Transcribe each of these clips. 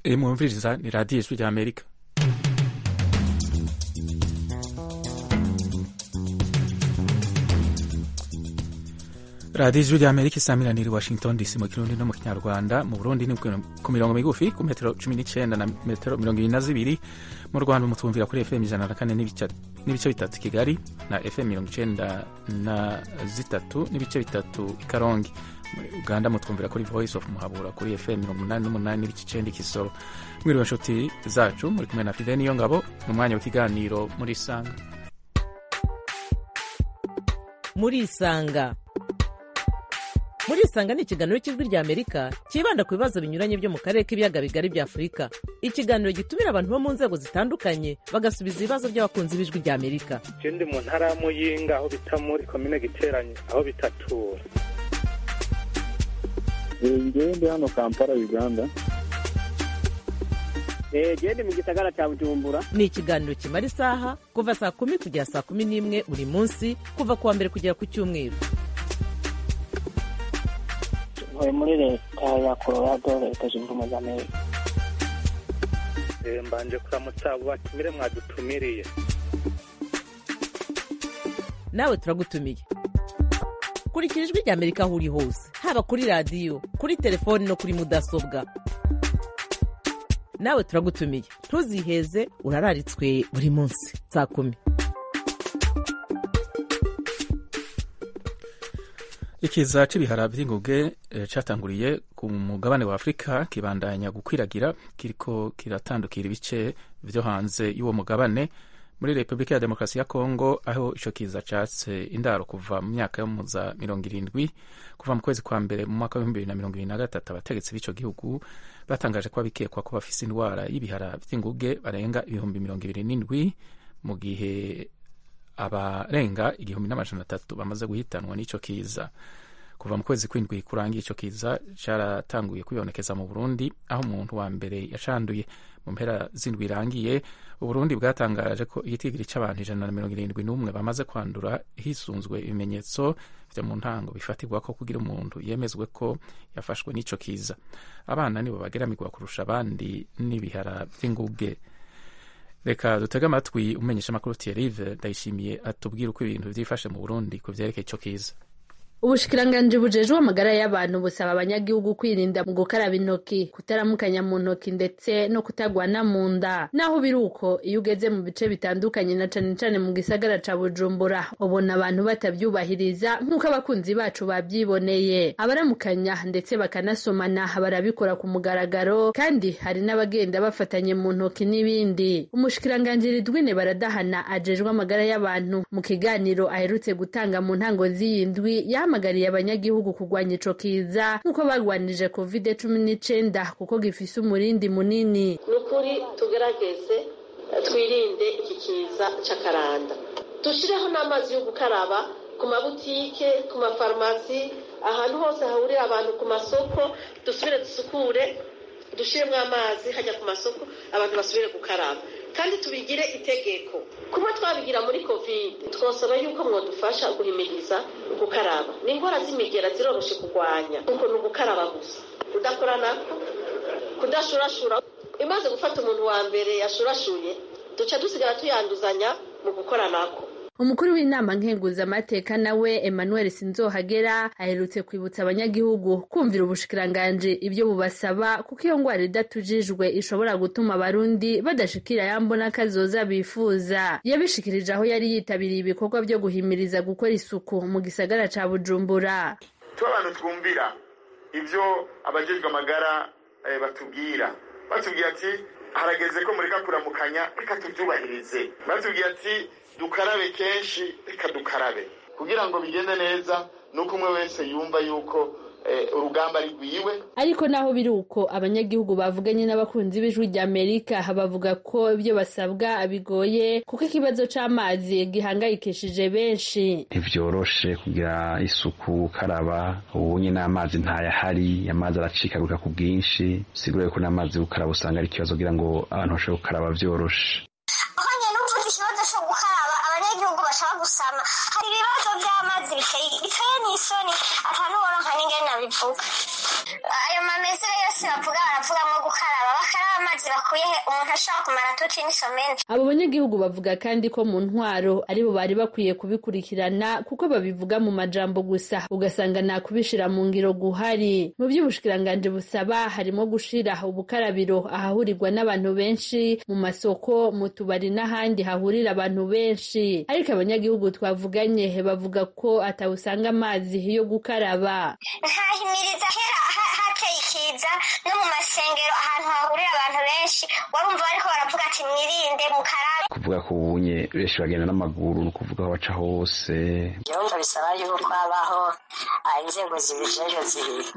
iyi mwumviriza ni radiyo ijwi rya amerika radiyo ijwi rya amerika isamiraniye i washington dc mu kirundi no mu kinyarwanda mu burundi ni ku mirongo migufi ku metero cumi n'icyenda na metero mirongo irindwi na zibiri mu rwanda mutwumvira kuri fm ijana na kane n'ibice bitatu kigali na fm mirongo icyenda na zitatu n'ibice bitatu i karongi muri uganda mutwumvira kuri voice of muhabura kuri fm mirongo umunani n'umunani n'ibice icyenda ikisoro mwiriwe inshuti zacu muri kumwe na fide niyo ngabo ni umwanya w'ikiganiro muri isanga muri isanga muri isanga ni ikiganiro cy'ijwi rya amerika cyibanda ku bibazo binyuranye byo mu karere k'ibiyaga bigari bya afurika ikiganiro gitumira abantu bo mu nzego zitandukanye bagasubiza ibibazo by'abakunzi b'ijwi rya amerika je ndi mu ntara ya muyinga aho bita muri komine giteranye aho bitatura ngewe ndi hano kampala uganda gende mu gisagara cya bujumbura ni ikiganiro kimara isaha kuva saa kumi kugera saa kumi n'imwe buri munsi kuva ku wa mbere kugera ku cyumweru ntuye muri leta ya colorado leta zunze ubumwe za amerika Eh, mbanje kuramutsa abo batumire mwadutumiriye nawe turagutumiye kurikira ijwi rya amerika aho uri hose haba kuri radiyo kuri telefoni no kuri mudasobwa nawe turagutumiye ntuziheze urararitswe buri munsi saa kumi ikiza c'ibihara vy'inguge eh, catanguriye ku mugabane wa afurika kibandanya gukwiragira kiriko kiratandukira ibice vyo hanze y'uwo mugabane muri repubulika ya demokarasi ya kongo aho ico kiza catse indaro kuva mu myaka yo muza mirongo irindwi kuva mu kwezi kwa mbere mu mwaka w'ibihumbi bibiri na mirongo ibiri na gatatu abategetsi b'ico gihugu batangaje ko abikekwa ko bafise indwara y'ibihara vy'inguge barenga ibihumbi mirongo ibiri n'indwi mu gihe abarenga igihumbi n'amajana atatu bamaze guhitanwa n'ico kiza kuva mu kwezi kw'indwi kurangiye ico kiza caratanguye kwibonekeza mu burundi aho umuntu wa mbere yacanduye mu mpera z'indwi irangiye uburundi bwatangaje ko igitigiri c'abantu ijana na mirongo irindwi n'umwe bamaze kwandura hisunzwe ibimenyetso vyo mu ntango bifatirwa ko kugira umuntu yemezwe ko yafashwe n'ico kiza abana nibo bageramirwa kurusha abandi n'ibihara vy'inguge reka dutege amatwi umenyesha amakuru Thierry ndayishimiye atubwira uko ibintu vyifashe mu Burundi ku vyerekeye ico kiza ubushikiranganji bujejwe amagara y'abantu busaba abanyagihugu kwirinda mu gukaraba intoki kutaramukanya mu ntoki ndetse no kutagwana mu nda naho biri uko iyo ugeze mu bice bitandukanye na cane cane mu gisagara ca bujumbura ubona abantu batavyubahiriza nk'uko abakunzi bacu bavyiboneye abaramukanya ndetse bakanasomana barabikora ku mugaragaro kandi hari n'abagenda bafatanye mu ntoki n'ibindi umushikiranganji ridwine baradahana ajejwe amagara y'abantu mu kiganiro aherutse gutanga mu ntango z'iyi ndwi yahamagariye abanyagihugu kurwanya ico kiza nk'uko bagwanije covid cumi n'icenda kuko gifise umurindi munini ni ukuri tugerageze twirinde iki kiza c'akaranda dushireho n'amazi yo gukaraba ku mabutike ku mafarumasi ahantu hose hahurira abantu ku masoko dusubire dusukure dushiremo amazi hajya ku masoko abantu basubire gukaraba kandi tubigire itegeko kuba twabigira muri covid twosaba yuko mwadufasha guhimiriza gukaraba ni indwara z'imigera ziroroshe kurwanya kuko ni ugukaraba gusa kudakora nako kudashurashura imaze gufata umuntu wa mbere yashurashuye duca dusigara tuyanduzanya mu gukora nako umukuru w'inama nkenguzamateka nawe emmanuel sinzohagera aherutse kwibutsa abanyagihugu kumvira ubushikiranganji ibyo bubasaba kuko iyo ngwara idatujijwe ishobora gutuma abarundi badashikira yambona kazoza bifuza yabishikirije aho yari yitabiriye ibikorwa byo guhimiriza gukora isuku mu gisagara ca bujumbura tuba abantu twumvira ibyo abajejwe amagara eh, batubwira batubwira ati harageze ko mureka kuramukanya reka tubyubahirize batubwira ati dukarabe kenshi reka dukarabe kugira ngo bigende neza nuko umwe wese yumva yuko urugamba rwiwe ariko naho biri uko abanyagihugu bavuganye n'abakunzi b'ijwi rya amerika bavuga ko ibyo basabwa bigoye kuko ikibazo c'amazi gihangayikishije benshi ntivyoroshe kugira isuku gukaraba ubu nyine amazi ntayahari amazi aracikaguka ku bwinshi sigure ko n'amazi gukaraba usanga ari ikibazo kugira ngo abantu bashobore gukaraba vyoroshe ikibazo cyo gukaraba abanyagihugu bashaka gusama hari ibibazo by'amazi biteye n'isoni atanuboronka n'ingene nabivuga ayo mamezero yose bavuga baravuga ngo gukaraba bakaraba amazi bakuye he umuntu ashobora kumara tuti n'isomene abo banyagihugu bavuga kandi ko mu ntwaro aribo bari bakwiye kubikurikirana kuko babivuga mu majambo gusa ugasanga nta kubishira mu ngiro guhari mu by'ubushikiranganji busaba harimo gushira ubukarabiro ahahurirwa n'abantu benshi mu masoko mu tubari n'ahandi hahurira abantu benshi ariko abanyagihugu twavuganye bavuga ko atawusanga amazi yo gukaraba ntahimiriza kera ha- hateye ikiza no mu masengero ahantu hahurira abantu benshi warumva bariko baravuga ati mwirinde mukarabe kuvuga ko ubunye benshi bagenda n'amaguru ni ukuvuga aho baca hose byumva bisaba yuko habaho ah, inzego zibijejwe zibiri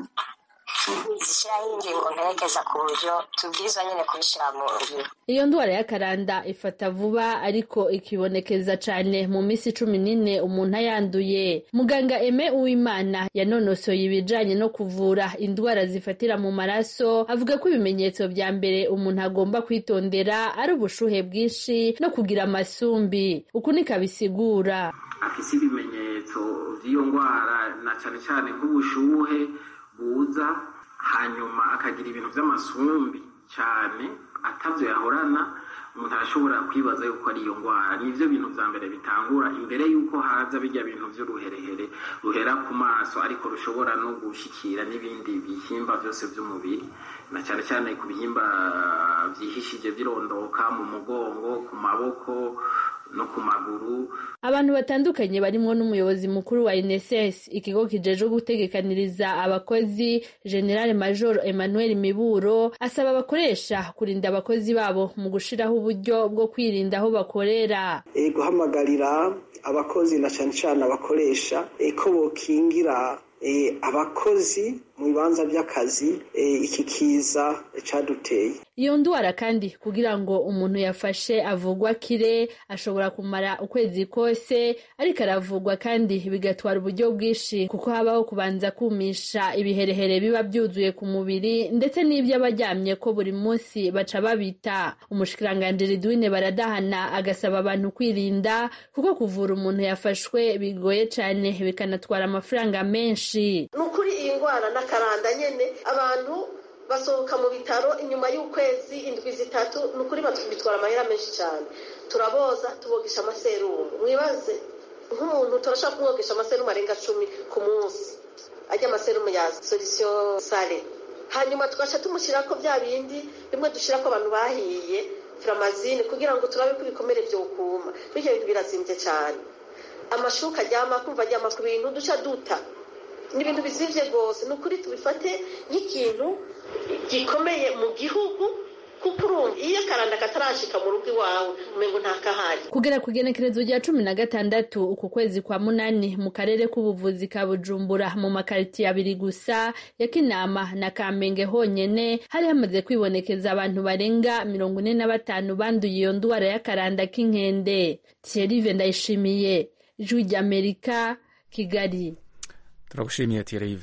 zishyiraho ingingo mperekeza ku buryo tubwirizwa nyine kubishyira mu ngiro iyo ndwara y'akaranda ifata vuba ariko ikibonekeza cane mu minsi cumi n'ine umuntu ayanduye muganga eme uwimana yanonosoye ibijanye no kuvura indwara zifatira mu maraso avuga ko ibimenyetso vya mbere umuntu agomba kwitondera ari ubushuhe bwinshi no kugira amasumbi uku niko abisigura afise ibimenyetso vy'iyo ndwara na cane cane nk'ubushuhe buza hanyuma akagira ibintu vy'amasumbi cane atavyo yahorana umuntu arashobora kwibaza yuko ari iyo ndwara nivyo bintu vya mbere bitangura imbere yuko haza bijya bintu vy'uruherehere ruhera ku maso ariko rushobora no gushikira n'ibindi bihimba vyose vy'umubiri na cane cane ku bihimba vyihishije birondoka mu mugongo ku maboko no ku maguru abantu batandukanye barimwo n'umuyobozi mukuru wa NSS ikigo kijejwe gutegekaniriza abakozi General Major Emmanuel Miburo asaba abakoresha kurinda abakozi babo mu gushiraho uburyo bwo kwirinda aho bakorera e, guhamagarira abakozi na cane cane abakoresha e, ko bokingira e, abakozi mu bibanza by'akazi e, iki kiza caduteye iyo ndwara kandi kugira ngo umuntu yafashe avugwa kire ashobora kumara ukwezi kose ariko aravugwa kandi bigatwara uburyo bwinshi kuko habaho kubanza kumisha ibiherehere biba byuzuye ku mubiri ndetse n'ibyo aba aryamye ko buri munsi baca babita umushikiranganji Ridwine baradahana agasaba abantu kwirinda kuko kuvura umuntu yafashwe bigoye cyane bikanatwara amafaranga menshi ni ukuri iyi ndwara n'akaranda nyine abantu basohoka mu bitaro inyuma y'ukwezi indwi zitatu ni ukuri bitwara amahera menshi cyane turaboza tubogesha amaserumu mwibaze nk'umuntu turashobora kumwogesha amaserumu arenga cumi ku munsi ajya amaserumu ya solisiyo sare hanyuma tugaca tumushyira ko bya bindi bimwe dushyira ko abantu bahiye firamazine kugira ngo turabe ko ibikomere byokuma bityo bintu birazimbye cyane amashuka aryama kumva aryama ku bintu duca duta ni ibintu bizivye rwose ni ukuri tubifate nk'ikintu gikomeye mu gihugu kuko urumva iyo akaranda katarashika mu rugo iwawe umengo ntakahari kugera ku igenekerezo rya cumi na gatandatu uku kwezi kwa munani mu karere k'ubuvuzi ka bujumbura mu makaritiye abiri gusa ya kinama na kamenge honyene hari hamaze kwibonekeza abantu barenga mirongo ine na batanu banduye iyo ndwara y'akaranda k'inkende thierry ndayishimiye ijwi ry'amerika kigali turagushimiye Thierry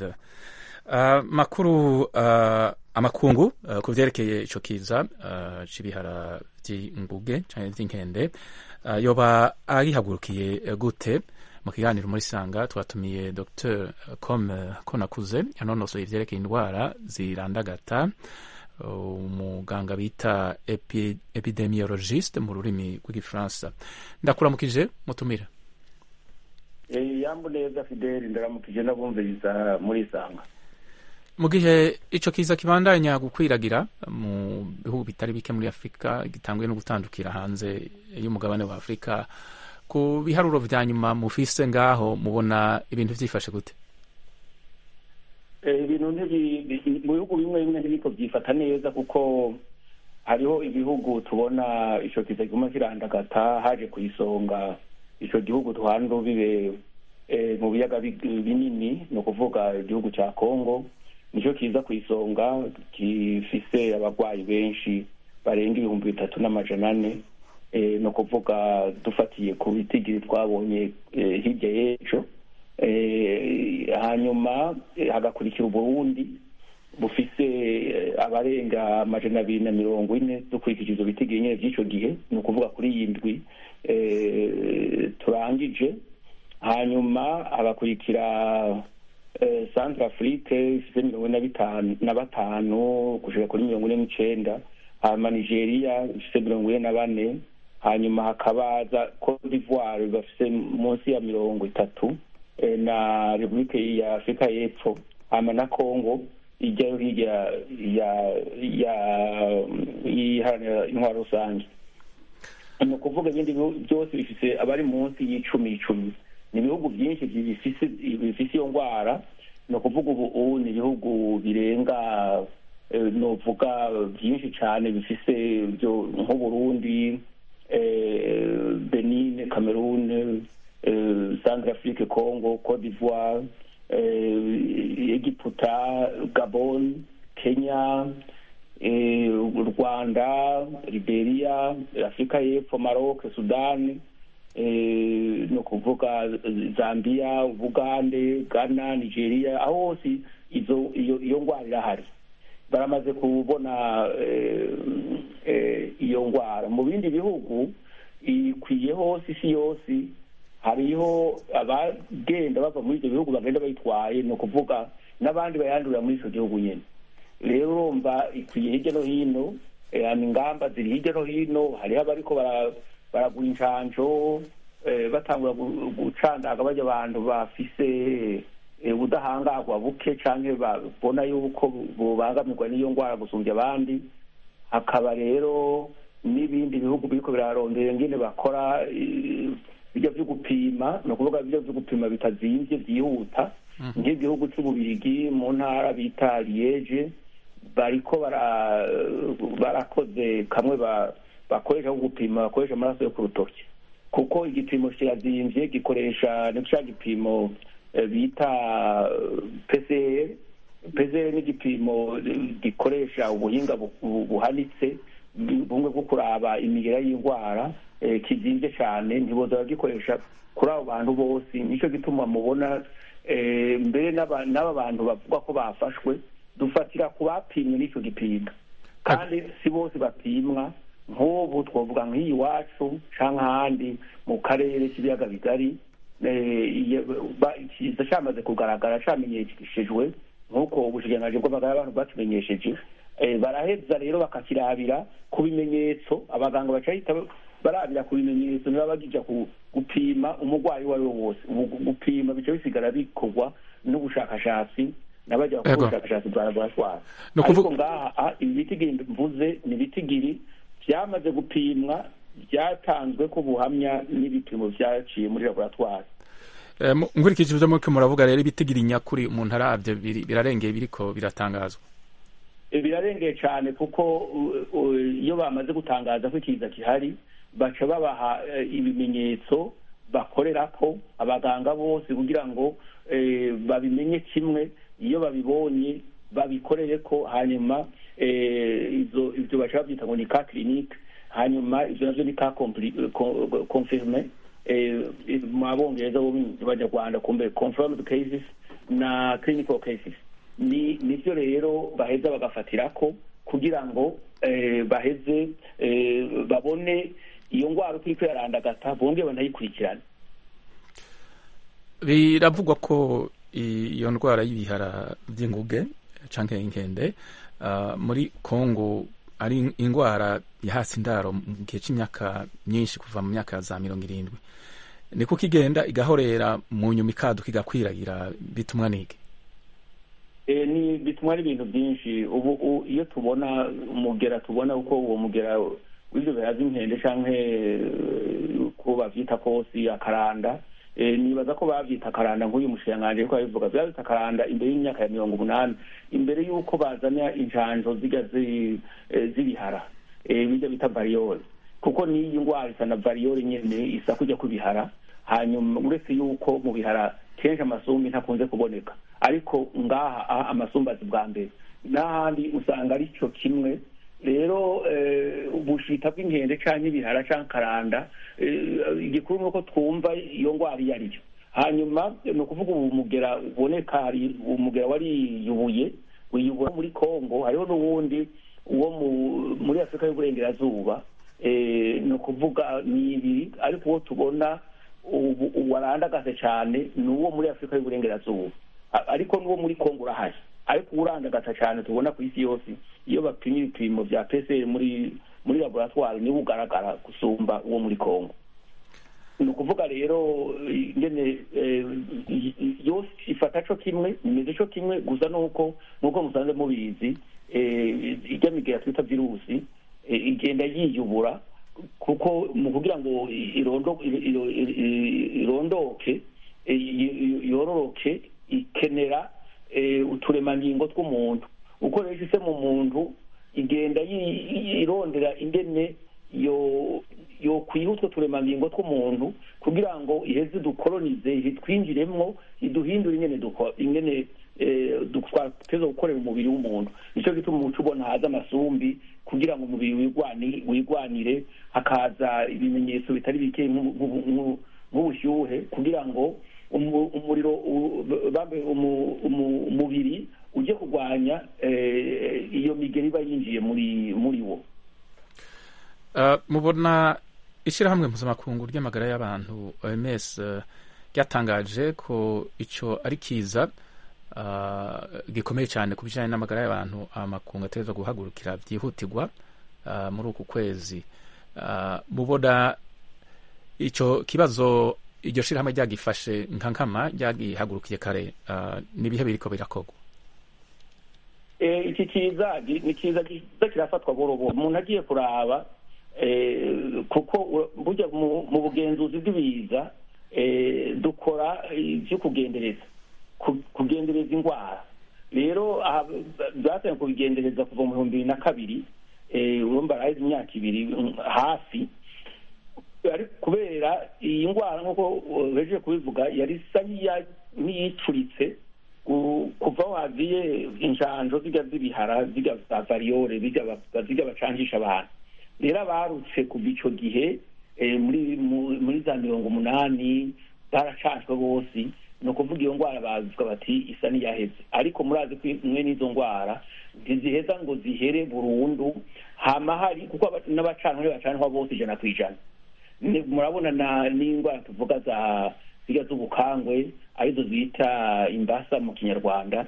uh, makuru uh, amakungu uh, ku vyerekeye ico kiza uh, c'ibihara vy'inguge canke vy'inkende uh, yoba agihagurukiye uh, gute mu kiganiro muri sanga twatumiye dr com konakuze yanonosoye ivyerekeye indwara zirandagata umuganga uh, bita epi, epidemiologiste mu rurimi rw'igifaransa ndakuramukije mutumire yambu neza fideli ndaramukije n'abumviriza muri isanga mu gihe ico kiza kibandanya gukwiragira mu bihugu bitari bike muri afurika gitanguye no gutandukira hanze y'umugabane wa afurika ku biharuro vya nyuma mufise ngaho mubona ibintu vyifashe gute ibintu mu bihugu bimwe bimwe ntibiko vyifata neza kuko hariho ibihugu tubona ico kiza kiguma kirandagata haje ku isonga ico gihugu tuhana urubibe mu biyaga binini ni ukuvuga igihugu cya congo nicyo kiza ku isonga gifise abarwayi benshi barenga ibihumbi bitatu n'amajana ane ni ukuvuga dufatiye ku bitigiri twabonye hirya y'ejo hanyuma hagakurikira uburundi bufise abarenga amajana abiri na mirongo ine dukurikije ivyo bitigiri nyene vy'ico gihe ni ukuvuga kuri iyi ndwi turangije hanyuma hagakurikira centre afrique ifite mirongo ine na batanu gushika kuri mirongo ine n'icenda hanyuma nigeria ifise mirongo ine na bane hanyuma hakabaza cote d'ivoire bafise munsi ya mirongo itatu eh, na repubulike ya afurika y'epfo hanyuma na congo ijyayo hirya ya ya iharanira intwaro rusange ni ukuvuga ibindi bihugu byose bifise abari munsi y'icumi icumi ni ibihugu byinshi bifise bifise iyo ndwara ni ukuvuga ubu ubu ni ibihugu birenga eh, novuga byinshi cyane bifise byo nk'uburundi eh, benin cameroon eh, centrafrique congo cote d'ivoire eh, egiputa gabon kenya eh, rwanda liberia afurika y'epfo maroc sudani eh, ni ukuvuga zambia ubugande ghana nigeria aho hose izo iyo iyo ndwara irahari baramaze kubona eh, eh, iyo ndwara mu bindi bihugu ikwiye hose isi yose hariho abagenda bava muri ibyo bihugu bagenda bayitwaye ni ukuvuga n'abandi bayandurira muri icyo gihugu nyine rero urumva ikwiye hirya no hino eh, ingamba ziri hirya no hino hariho abariko bara- baragura inshanjo eh, batangura gu- gucandaga bajya abantu bafise eh, ubudahangarwa buke canke babona yuko bubangamirwa n'iyo ndwara gusumbya abandi hakaba rero n'ibindi bihugu biriko birarondera ingene bakora eh, ibyo vyo gupima ni ukuvuga ibyo vyo gupima bitazimvye vyihuta nk'igihugu c'ububirigi mu ntara bita liege bariko bara- barakoze kamwe ba- bakoresha ko gupima bakoresha amaraso yo ku rutoki kuko igipimo kirazimvye gikoresha ni ca gipimo eh, bita eh, PCR PCR ni igipimo eh, gikoresha ubuhinga bu- bu- buhanitse bu- bumwe bwo kuraba imigera y'indwara eh, kizimvye cane ntiboza bagikoresha kuri abo bantu bose nico gituma mubona eh, mbere n'aba n'aba bantu bavuga ko bafashwe dufatira ku bapimwe n'ico gipimo kandi si bose bapimwa nk'ubu twavuga nk'iyi iwacu canke ahandi mu karere k'ibiyaga bigari eh, iyo- ba- kiza camaze kugaragara camenyeshejwe nk'uko ubushikiranganji bw'amagara y'abantu bwatumenyesheje eh, baraheza rero bakakirabira ku bimenyetso abaganga bacahita barabira ku bimenyetso niba bagija ku- gupima umurwayi uwo ari we wose Ubu gupima bica bisigara bikorwa n'ubushakashatsi n'abajya bakora Ego. ubushakashatsi bwa laboratwari Ni ukuvuga- ariko ngaha ah, ibi bitigiri mvuze ni ibitigiri byamaze gupimwa byatanzwe ko buhamya n'ibipimo byaciye muri laboratwari Eh, mu- nkurikije ivyo muriko muravuga rero ibitigira inyakuri umuntu aravye biri- birarengeye biriko biratangazwa Eh, birarengeye cyane kuko uh, uh, iyo bamaze gutangaza ko ikiza gihari baca babaha eh, ibimenyetso bakorerako abaganga bose kugira ngo eh, babimenye kimwe iyo babibonye babikorere ko hanyuma eh, izo ibyo baca babyita ngo ni ka clinique hanyuma ivyo navyo ni ka compli- co- confirme eh, mu abongereza bo banyarwanda kumbe confirmed cases na clinical cases ni nivyo rero baheza bagafatirako kugira ngo eh, baheze eh, babone iyo ndwara uko iriko yarandagata bongere banayikurikirane biravugwa ko iyo ndwara y'ibihara by'inguge canke inkende ah, muri Kongo ari indwara yahasi indaro mu gihe c'imyaka myinshi kuva mu myaka ya za mirongo irindwi ni kuko igenda igahorera mu nyuma ikaduka igakwiragira bitumwa n'iki Eh, ni bituma n'ibintu byinshi ubu u- iyo tubona umugera tubona uko uwo mugera w'ivyo bihaza inkende canke eh, ko bavyita kosi akaranda eh, nibaza ko bavyita akaranda nk'uyu mushikiranganji ariko abivuga bavyita akaranda imbere y'imyaka ya mirongo umunani imbere y'uko bazana injanjo zirya zi- eh, z'ibihara eh, birya bita variyole kuko n'iyi ndwara isa na variyole nyene isa kujya kubihara hanyuma uretse yuko mu bihara kenshi amasumbi ntakunze kuboneka ariko ngaha aha amasumbi azi bwa mbere n'ahandi usanga ari cyo kimwe rero eh, ubushita bw'inkende canke ibihara canke karanda eh, igikuru ni uko twumva iyo ndwara iyo ari yo hanyuma ni ukuvuga ubu mugera uboneka hari umugera wariyubuye wiyubura muri kongo hariho n'uwundi uwo mu- muri afurika y'uburengerazuba eh, ni ukuvuga ni ibiri ariko uwo tubona ubu warandagase cyane ni uwo muri afurika y'uburengerazuba A- ariko n'uwo muri kongo urahari ariko urandagata cyane tubona ku isi yose iyo bapimye ibipimo bya pcr muri muri laboratwari niwo ugaragara gusumba uwo muri congo ni ukuvuga rero ingene yose ifata co kimwe imeze co kimwe gusa nuko nuko musanze mubizi ijya migera twita virusi igenda yiyubura kuko mu kugira ngo irondoke yororoke ikenera uturemangingo tw'umuntu uko rero ishyize mu muntu igenda irondera ingene yo yokwiha utwo turemangingo tw'umuntu kugira ngo iheze dukoronize twinjiremwo iduhindure ingene ingene twateza gukorera umubiri w'umuntu nicyo gituma umuco ubona haza amasumbi kugira ngo umubiri wigwanire hakaza ibimenyetso bitari bike nk'ubushyuhe kugira ngo umuriro umubiri ujye kurwanya iyo migeri iba yinjiye muri muri wo mubona ishyirahamwe mpuzamakungu ry'amagara y'abantu oms ryatangaje ko icyo ari kiza gikomeye cyane ku bijyanye n'amagara y'abantu amakungu ategereza guhagurukira byihutirwa muri uku kwezi mubona icyo kibazo iryo shyirahamwe ryagifashe nka nkama ryagihagurukiye kare n'ibihe biriko birakorwa iki kiza ni kiza kiza kirafatwa borobo umuntu agiye kuraba kuko burya mu bugenzuzi bw'ibiza dukora ibyo kugendereza kugendereza indwara rero byatangiye kubigendereza kuva mu bihumbi bibiri na kabiri urumva araheze imyaka ibiri hafi kubera iyi ndwara nk'uko bejeje kubivuga yari isa n'iyicuritse kuva waziye injanjo zijya z'ibihara zijya za variyore zijya bacangisha abantu rero abarutse kuva icyo gihe muri za mirongo umunani baracanjwe bose ni ukuvuga iyo ndwara bavuga bati isa n'iyaheze ariko murazi ko imwe n'izo ndwara ntiziheza ngo zihere burundu hama hari kuko n'abacanwa bacanwa bose ijana ku ijana murabona n'indwara tuvuga za zirya z'ubukangwe arizo bita imbasa mu kinyarwanda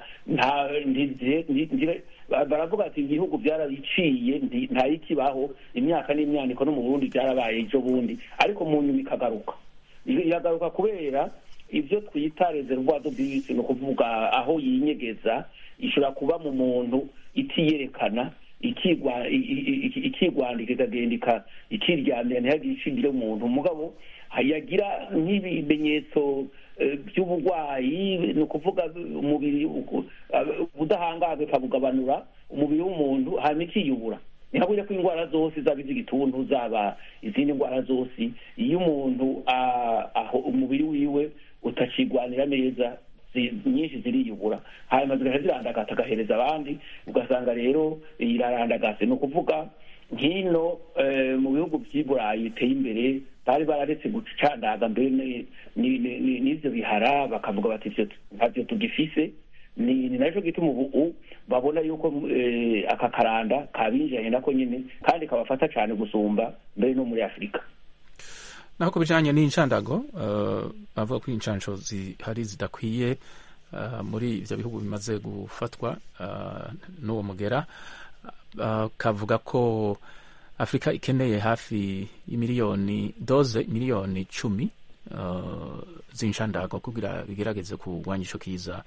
baravuga ati ibihugu byarabiciye ntayikibaho imyaka n'imyaniko no mu burundi byarabaye ejo bundi ariko mu nyuma ikagaruka iragaruka kubera ibyo twita reservoir de bisi ni ukuvuga aho yinyegeza ishobora kuba mu muntu itiyerekana ikigwandika ikagenda ikiryamira ntihagire ishingire umuntu umugabo yagira nk'ibimenyetso by'uburwayi ni ukuvuga umubiri ubudahangarwa ikabugabanura umubiri w'umuntu hanyuma ikiyubura ni habura ko indwara zose zaba iz'igituntu zaba izindi ndwara zose iyo umuntu umubiri wiwe utakigwanira neza nyinshi ziriyubura hanyuma zigahita zirandagata agahereza abandi ugasanga rero irarandagase ni ukuvuga nk'ino mu bihugu by'i burayi biteye imbere bari bararetse gucandaga mbere n'ibyo bihara bakavuga bati ntabyo tugifise ni nacyo gituma ubu babona yuko aka karanda kabinjiranye nako nyine kandi kabafata cyane gusumba mbere no muri afurika naho ku bijyanye n'inshandago bavuga ko inshansho zihari zidakwiye muri ibyo bihugu bimaze gufatwa n'uwo mugera kavuga ko afurika ikeneye hafi y'imiliyoni doze miliyoni icumi z'inshandago kugira bigerageze kurwanya icyo kiza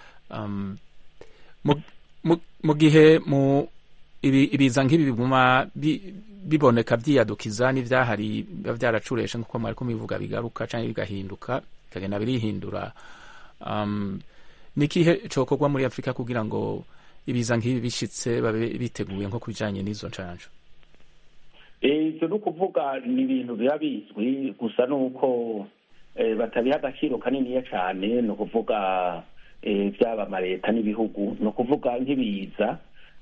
mu gihe mu ibiza nk'ibi biguma biboneka byiyadukiza n'ibyahari biba byaracureshe nk'uko mwari kubivuga bigaruka cyangwa bigahinduka bikagenda birihindura ni ikihe cyokorwa muri afurika kugira ngo ibiza nk'ibi bishyitse babe biteguye nko ku bijyanye n'izo nshansho ibyo ni ukuvuga ni ibintu biba bizwi gusa ni uko batabiha agaciro kaniniya cyane ni ukuvuga byaba amaleta n'ibihugu ni ukuvuga nk'ibiza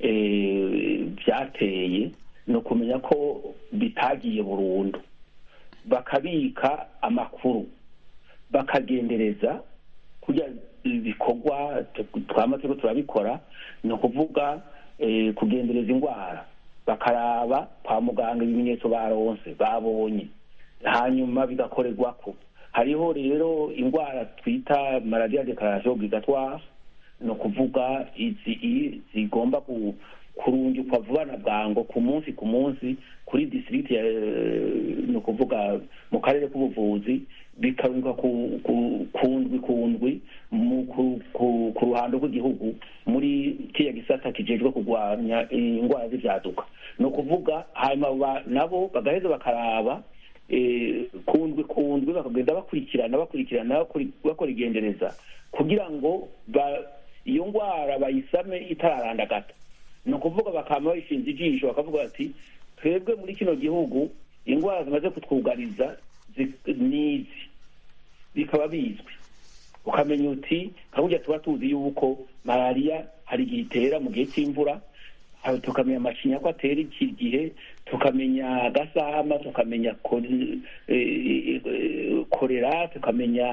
byateye ni ukumenya ko bitagiye burundu bakabika amakuru bakagendereza kugira ibikorwa twamaze ko turabikora ni ukuvuga kugendereza indwara bakaraba kwa muganga ibimenyetso baronse babonye hanyuma bigakorerwa ko hariho rero indwara twita malariya dekararasiyo obligatoire ni ukuvuga izi i- zigomba ku- kurungikwa vuba na bwango ku munsi ku munsi kuri district ya eh, ni ukuvuga mu karere k'ubuvuzi bikarungikwa ku ku- ku ndwi ku ndwi mu- ku- ku- ku ruhando rw'igihugu muri kiriya gisata kijejwe kurwanya indwara z'ivyaduka ni ukuvuga hanyuma ba- nabo bagaheza bakaraba eh, ku ndwi ku ndwi bakagenda bakurikirana bakurikirana bakuri- bakora igendereza kugira ngo ba- iyo ndwara bayisame itararandagata ni ukuvuga bakama bayishinze ijisho bakavuga bati twebwe muri kino gihugu indwara zimaze kutwugariza zi- nizi bikaba bizwi ukamenya uti nka burya tuba tuzi yuko malariya hari igihe itera mu gihe cy'imvura aho tukamenya amacinya ko atera iki gihe tukamenya gasama tukamenya ko- eh, eh, korera tukamenya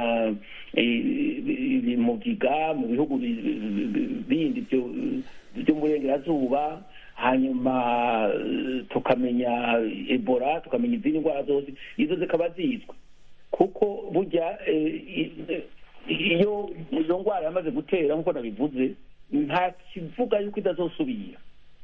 eh, mugiga mu bihugu bi- bi- bi- bindi byo byo mu burengerazuba hanyuma eh, tukamenya ebola tukamenya izindi ndwara zose izo zikaba zizwi kuko burya eh, i- iyo izo ndwara yamaze gutera nk'uko nabivuze nta kivuga yuko idazosubira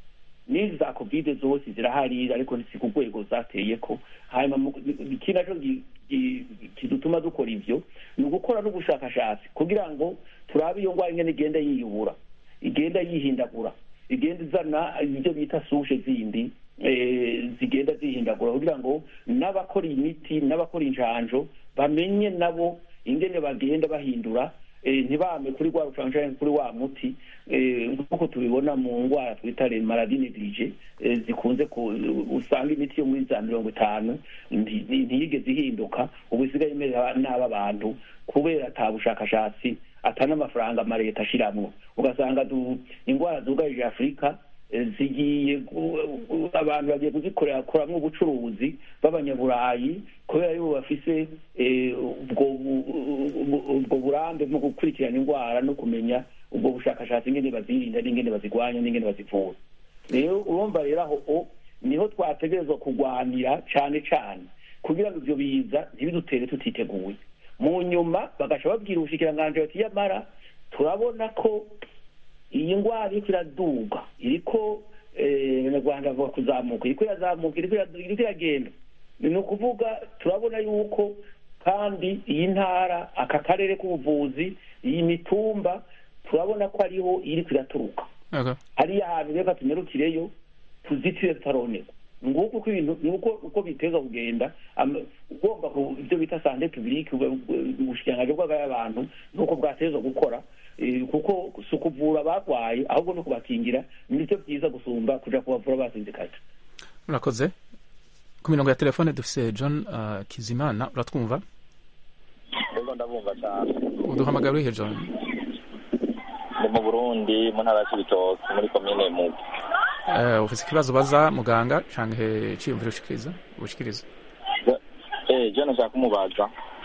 n'izi za kovide zose zirahari ariko si ku rwego zateye ko hanyuma mu- ikindi naco gi- gi- kidutuma dukora ivyo ni ugukora n'ubushakashatsi kugira ngo turabe iyo ndwara ingene igenda yiyubura igenda yihindagura igenda izana ibyo bita sushe zindi eh, zigenda zihindagura kugira ngo n'abakora imiti n'abakora injanjo bamenye nabo ingene bagenda bahindura eh, ntibame kuri rwa rucanco canke kuri wa muti eh, nk'uko tubibona mu ndwara twita le maladie néglige eh, zikunze ku usanga imiti yo muri za mirongo itanu nti- nti- ntiyigeze ihinduka ubu isigaye imera nabi abantu kubera ata bushakashatsi ata n'amafaranga amaleta ashiramwo ugasanga du- indwara zugarije afurika eh, zigiye gu- gu- abantu bagiye kuzikorera koramwo ubucuruzi b'abanyaburayi kubera yuko bafise eh, ubwo bu- ubwo- ubwo burambe mu gukurikirana indwara no kumenya ubwo bushakashatsi ingene bazirinda n'ingene bazigwanya n'ingene bazivura rero urumva rero aho o niho twategerezwa kurwanira cane cane kugira ngo ivyo biza ntibidutere tutiteguye mu nyuma bagaca babwira ubushikiranganji bati yamara turabona ko iyi ndwara iriko iraduga iriko eh, abanyarwanda bavuga kuzamuka iriko irazamuka iriko iradu- iriko iragenda ni ukuvuga turabona yuko kandi iyi ntara aka karere k'ubuvuzi iyi mitumba turabona ko ariho iriko iraturuka Okay. hariya hantu reka tunyarukireyo tuzitire tutaronerwa nguko uko ibintu nuko uko biteza kugenda ama- ugomba ku ibyo bita sante publique ubushikiranganji bw'abagaya abantu nuko bwateza gukora eh, kuko si ukuvura abarwaye ahubwo no kubakingira nibyo byiza gusumba kuja kubavura basinzikaje urakoze ku mirongo ya telefone dufise john uh, kizimana uratwumva Ego ndabumva cyane uduhamagara urihe john ndi mu burundi mu ntara ya cibitoke muri komine mugo uh, ufise ikibazo baza muganga canke ciyumviro ushikiriza ushikiriza eh je nashaka kumubaza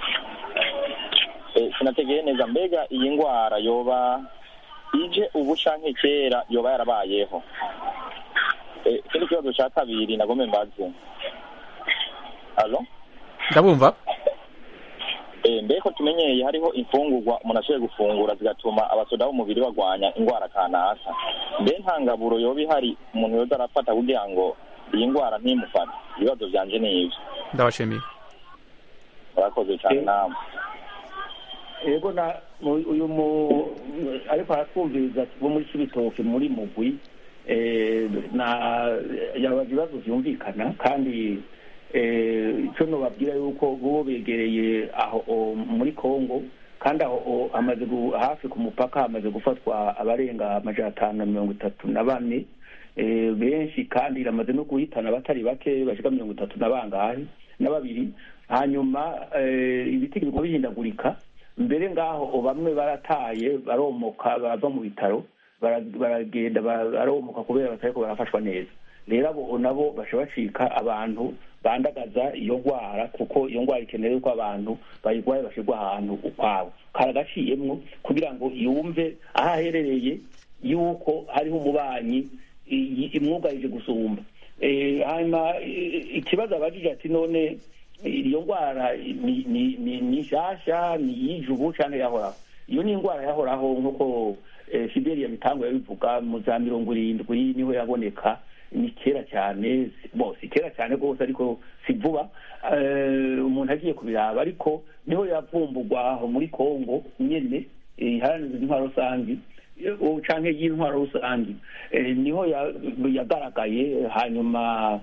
eh sinategeye neza mbega iyi ngwara yoba ije ubu canke kera yoba yarabayeho eh ikindi kibazo ca kabiri nagome mbaze alo ndabumva Eh, mbeko tumenyeye hariho imfungurwa umuntu ashoboye gufungura zigatuma abasoda b'umubiri bagwanya ingwara kanaka mbe nta ngaburo yoba ihari umuntu yoza arafata kugira ngo iyi ngwara ntimufate ibibazo vyanje ni ivyo ndabashimiye murakoze cane namwe yego na mu- uyu mu ariko aratwumviriza bo muri kibitoke muri mugwi eh, na yabaza ibibazo vyumvikana kandi eh, ico nobabwira yuko bo begereye aho o, muri congo kandi aho o, hamaze gu- hafi ku mupaka hamaze gufatwa abarenga amajana atanu na mirongo itatu na bane eh, benshi kandi iramaze no guhitana abatari bake bashika mirongo itatu na bangahe na babiri hanyuma eh, ibiti biguma bihindagurika mbere ngaho bamwe barataye baromoka bava mu bitaro bara- baragenda baromoka kubera batariko barafashwa neza rero abo nabo basha bacika abantu bandagaza iyo ndwara kuko iyo ndwara ikeneye yuko abantu bayirwaye bashirwa ahantu ukwabo karagaciyemwo kugira ngo yumve aho aherereye yuko hariho umubanyi i- imwugarije gusumba Eh, hanyuma i- ikibazo abajije ati none iyo ndwara ni ni ni ni nshasha ni iy'ijubu canke yahoraho iyo ni indwara yahoraho nk'uko fideli yabitanguye bivuga mu za mirongo irindwi niho yaboneka ni kera cyane bo si kera cyane rwose ariko si vuba umuntu agiye kubiraba ariko niho yavumbugwa aho muri kongo nyene iharanira intwaro rusange canke y'intwaro rusange niho yagaragaye hanyuma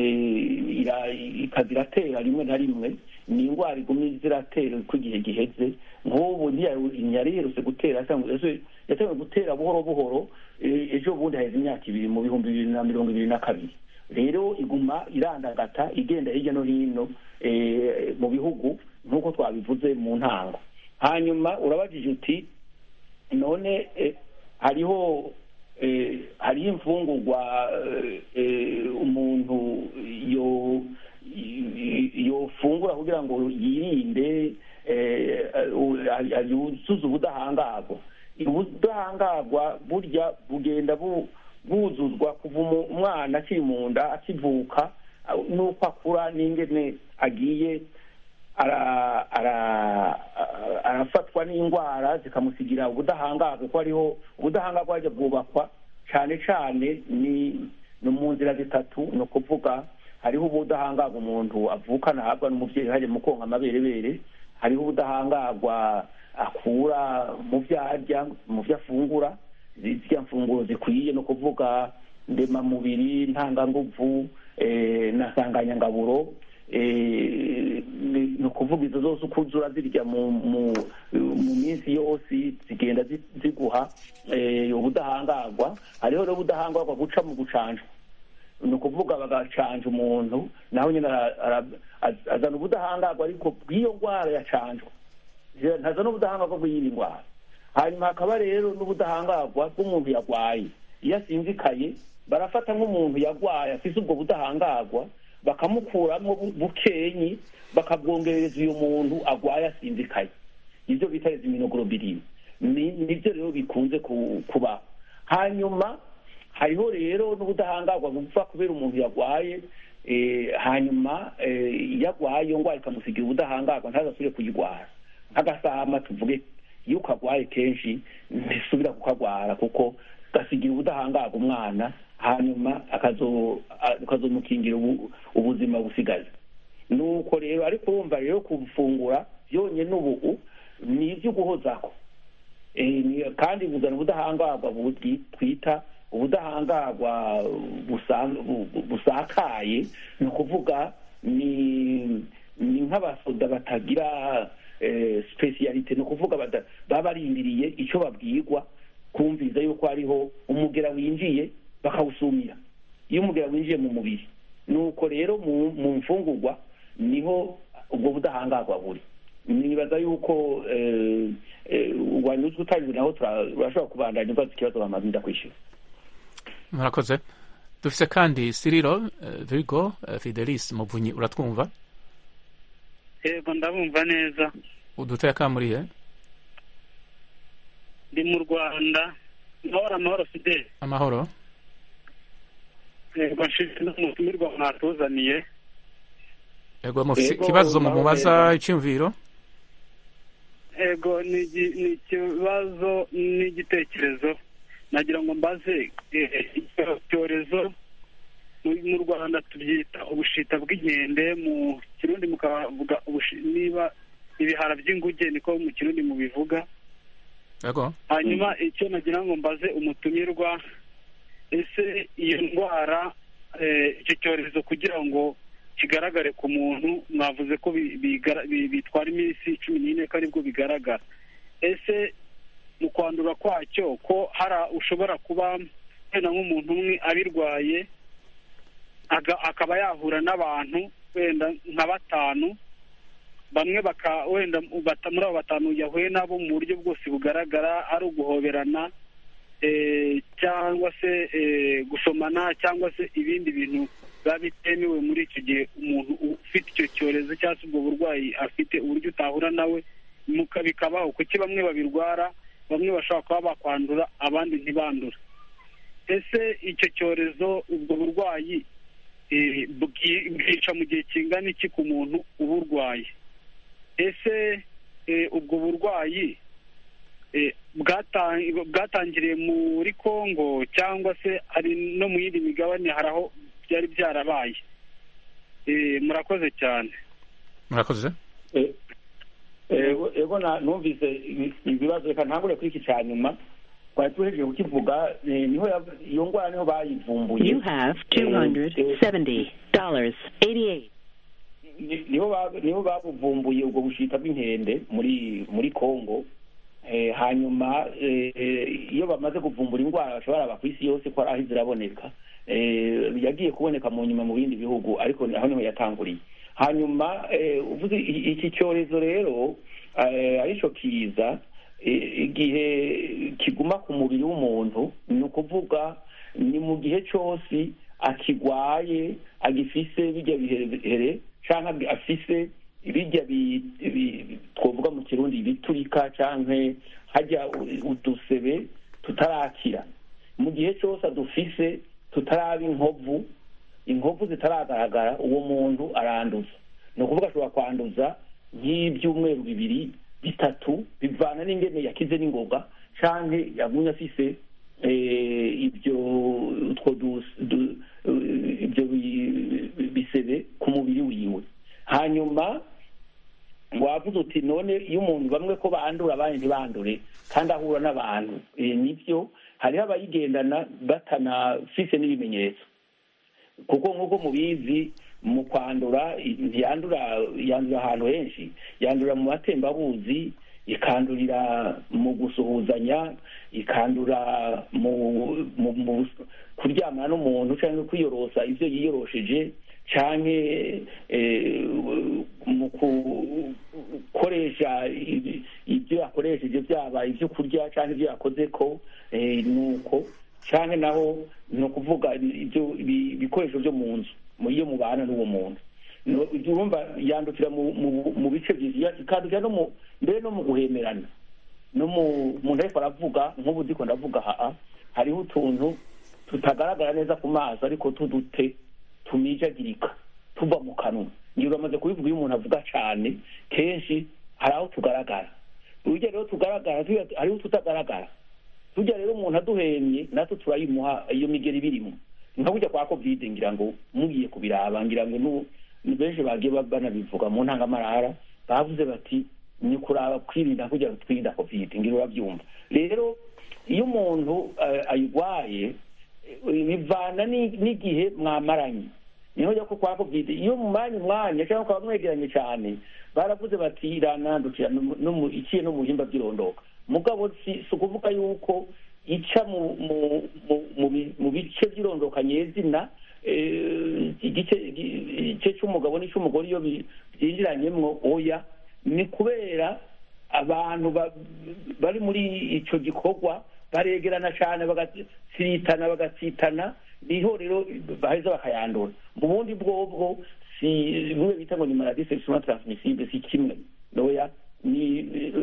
ikaza iratera rimwe na rimwe ni indwara igumye ziratera uko igihe giheze nk'ubu ntiyari yerutse gutera yatangiye gutera buhoro buhoro ejo bundi haheze imyaka ibiri mu bihumbi bibiri na mirongo ibiri na kabiri rero iguma irandagata igenda hirya no hino mu bihugu nk'uko twabivuze mu ntango hanyuma urabajije uti none hariho hariho imfungurwa umuntu yofungura kugira ngo yirinde yuzuze ubudahangarwa ubudahangarwa burya bugenda buzuzwa kuva umwana akiri mu nda akivuka n'uko akura n'ingene agiye arafatwa n'indwara zikamusigira ubudahangarwa kuko hariho ubudahangarwa bajya bwubakwa cyane cyane ni mu nzira zitatu ni ukuvuga hariho ubudahangarwa umuntu avukana ahabwa n'umubyeyi hajya mu konka amaberebere hariho ubudahangarwa akura mu byo arya mu byo afungura ziriya mfunguro zikwiye no kuvuga ndemamubiri ntanganguvu na nsanganyangaburo ni ukuvuga izo zose uko uzura zirya mu minsi yose zigenda ziguha ubudahangarwa hariho rero ubudahangarwa guca mu gucanjwa ni ukuvuga bagacanja umuntu nawe nyine azana ubudahangarwa ariko bw'iyo ndwara yacanjwa ntazana ubudahangarwa bw'iyi ndwara hanyuma hakaba rero n'ubudahangarwa bw'umuntu yarwaye iyo asinzikaye barafata nk'umuntu yarwaye afite ubwo budahangarwa bakamukuramo bukenyi bakabwongereza uyu muntu arwaye asinzikaye ibyo bita iziminoglobulin nibyo rero bikunze kuba hanyuma hariho rero n'ubudahangarwa bupfa kubera umuntu yarwaye hanyuma iyo arwaye iyo ndwara ikamusigira ubudahangarwa ntazasubire kuyirwara nk'agasama tuvuge iyo ukagwaye kenshi ntisubira kukagwara kuko gasigira ubudahangarwa umwana hanyuma akazomukingira ubuzima busigaye nuko rero ariko urumva rero kufungura byonyine ubu ni ibyo guhozaho kandi buzana ubudahangarwa twita ubudahangarwa busakaye ni ukuvuga ni nk'abasoda batagira sipesiyalite ni ukuvuga baba barindiriye icyo babwirwa kumviza yuko hariho umugera winjiye bakawusumira iyo umugera winjiye mu mubiri nuko rero mu mfungurwa niho ubwo budahangarwa buri nibaza yuko wanyuzwe utanyuzwe naho turashobora kubandanya ubaza ikibazo bamaze ndakwishyura murakoze dufise kandi siriro virigo fidelis muvunyi uratwumva yego ndabumva neza uduteye akamuriye ndi mu rwanda amahoro amahoro fideli amahoro yego nshinzwe n'umutumirwa mwatuzaniye yego mufite ikibazo mu mubaza icyumviro yego ni ikibazo n'igitekerezo nagira ngo mbaze icyorezo mu rwanda tubyita ubushita bw'inkende mu kirundi mukavuga niba ibihara by'inguge niko mu kirundi mubivuga hanyuma icyo nagira ngo mbaze umutumirwa ese iyo ndwara icyo cyorezo kugira ngo kigaragare ku muntu mwavuze ko bitwara iminsi cumi n'ine ko aribwo bigaragara ese mu kwandura kwacyo ko hari ushobora kuba wenda nk'umuntu umwe abirwaye akaba yahura n'abantu wenda nka batanu bamwe baka wenda muri abo batanu yahuye nabo mu buryo bwose bugaragara ari uguhoberana cyangwa se gusomana cyangwa se ibindi bintu biba bitemewe muri icyo gihe umuntu ufite icyo cyorezo cyangwa se ubwo burwayi afite uburyo utahura nawe bikabaho kuki bamwe babirwara bamwe bashobora kuba bakwandura abandi ntibandure ese icyo cyorezo ubwo burwayi bwica mu gihe kingana iki ku muntu uburwaye ese ubwo burwayi eh, bwata- bwatangiriye muri congo cyangwa se ari no mu yindi migabane hari aho byari byarabaye Eh, murakoze cyane murakoze Eh, ego ego na- numvise ibi- ibibazo reka ntangure kuri iki cya nyuma twari tuhejeje kukivuga eh, niho ya- iyo ndwara niho bayivumbuye You have Eh, eh, $270.88. ni- niho ba- niho babuvumbuye ubwo bushita bw'inkende muri muri congo Eh, hanyuma eh, eh, iyo bamaze kuvumbura indwara bashobora aba ku isi yose ko ari aho ziraboneka Eh, yagiye kuboneka mu nyuma mu bindi bihugu ariko aho niho yatanguriye hanyuma eh, uvuze i- iki cyorezo rero eh, arico kiza eh, igihe kiguma ku mubiri w'umuntu ni ukuvuga ni mu gihe cyose akigwaye agifise bijya biherehere cyangwa afise bijya bi- bi- twavuga mu kirundi ibiturika cyangwa hajya u- udusebe tutarakira mu gihe cyose adufise tutaraba inkovu inkovu zitaragaragara uwo muntu aranduza ni ukuvuga ashobora kwanduza nk'ibyumweru bibiri bitatu bivana n'ingene yakize n'ingoga cyangwa yagumye afise eh, ibyo utwo dus- du- eh, ibyo bi- bisebe ku mubiri wiwe hanyuma wavuze uti none iyo umuntu bamwe ko bandura abandi ntibandure kandi ahura n'abantu Eh, nibyo hariho abayigendana batanafise n'ibimenyetso kuko nk'uko mubizi mu kwandura i- ntiyandura yandura ahantu henshi yandurira mu matembabuzi ikandurira mu gusuhuzanya ikandura mu mu, mu kuryamana n'umuntu cyangwa kwiyorosa ibyo yiyorosheje cyangwa mu gukoresha ibi- ibyo yakoresheje byaba ibyo kurya cyangwa ibyo yakoze ko eh, nuko cyangwa naho ni ukuvuga ibyo ibi- ibikoresho byo mu nzu mu iyo mubana n'uwo muntu No- ibyo urumva yandukira mu mu- mu bice byinshi Ya- ikandukira no mu mbere no mu guhemerana no mu muntu ariko aravuga nk'ubu ndiko ndavuga haa hariho utuntu tutagaragara neza ku maso ariko tudute tumijagirika tuva mu kanwa ngira uramaze kubivuga iyo umuntu avuga cyane kenshi hari aho tugaragara urugero rero tugaragara tuya- hariho ututagaragara tujya rero umuntu aduhemye natwe turayimuha iyo migeri birimo nka kujya kwa covid ngira ngo mugiye kubiraba ngira ngo nu- ni benshi bagiye ba- banabivuga mu ntangamarara bavuze bati ni kuraba kwirinda kugira ngo twirinde covid ngira urabyumva rero iyo umuntu eh, ayirwaye eh, bivana ni- n'igihe mwamaranye niho jya ko kwa covid iyo mumanye umwanya cyangwa ukaba mwegeranye cyane baravuze bati iranandukira no mu- no mu- iciye no mu bihimba by'irondoka mugabo si si ukuvuga yuko ica mu mu mu- mu bi- mu bice by'irondoka nyezina eh, igice igice cy'umugabo n'icy'umugore iyo bi- byinjiranyemwo oya ni kubera abantu ba- bari muri icyo gikorwa baregerana cyane bagatsiritana bagatsitana niho rero baheza bakayandura mu bundi bwobwo si bimwe bita ngo ni maladie sexuellement transmissible si kimwe noya ni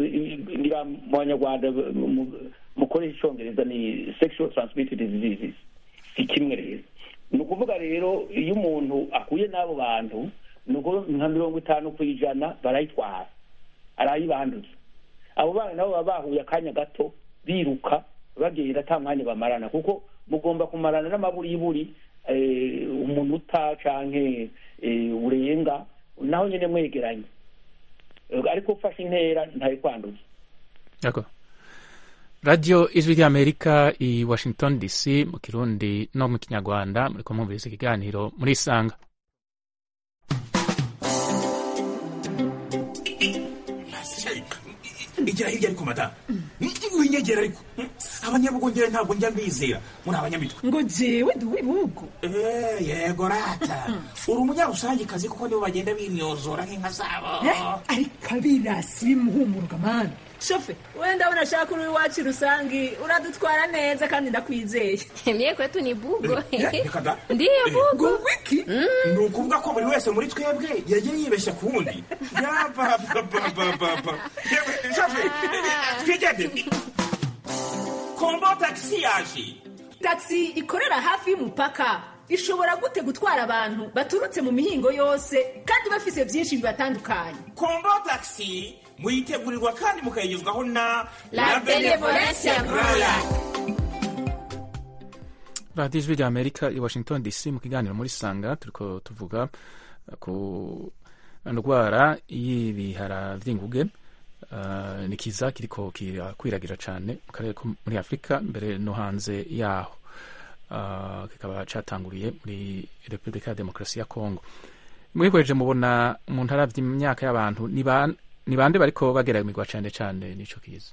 ni ba mu banyarwanda mu- mukoresha icyongereza ni sexual transmitted diseases si kimwe rero ni ukuvuga rero iyo umuntu akuye n'abo bantu ni uko nka mirongo itanu ku ijana barayitwara arayibanduza abo bana nabo baba bahuye akanya gato biruka bagenda ata mwanya bamarana kuko mugomba kumarana n'amaburiburi eh, umunota canke eh, urenga naho nyene mwegeranye Eh, ariko ufashe intera ntayo kwanduza Yego. radiyo ijwi ry'amerika i washington dc mu kirundi no mu kinyarwanda muri kumviriza ikiganiro muri isanga igira hirya ariko madamu winyegera ariko abanyabugongera ntabwo njya mbizera muri abanyamitwe ngo jewe ndi uw'ibihugu Eh, yego rata uri umunyarusangikazi kuko nibo bagenda binyozora nk'inka zabo Eh, ariko abirasi bimuhumuruka mani shofe wenda ndabona ashaka uri iwacu rusangi uradutwara neza kandi ndakwizeye Mie kwetu ni bugo. Eh, reka da. Ndiyo bugo. wiki ni ukuvuga ko buri wese muri twebwe yagiye yibeshya ku wundi yabababababa twigende kombo tagisi yaje taxi ikorera hafi y'umupaka ishobora gute gutwara abantu baturutse mu mihingo yose kandi bafise byinshi bibatandukanye kombo tagisi muyitegurirwa kandi mukayigezwaho na La Benevolencia Royal. radiyo ijwi rya amerika i washington dc mu kiganiro muri sanga turiko tuvuga ku ndwara y'ibihara vy'inguge uh, ni kiza kiriko kirakwiragira cane mu karere ko muri afurika mbere no hanze yaho uh, kikaba catanguriye muri repubulika ya demokarasi ya kongo mwihweje mubona mu ntara vy'imyaka y'abantu ni ban- ni bande bariko bageramirwa cane cane n'ico kiza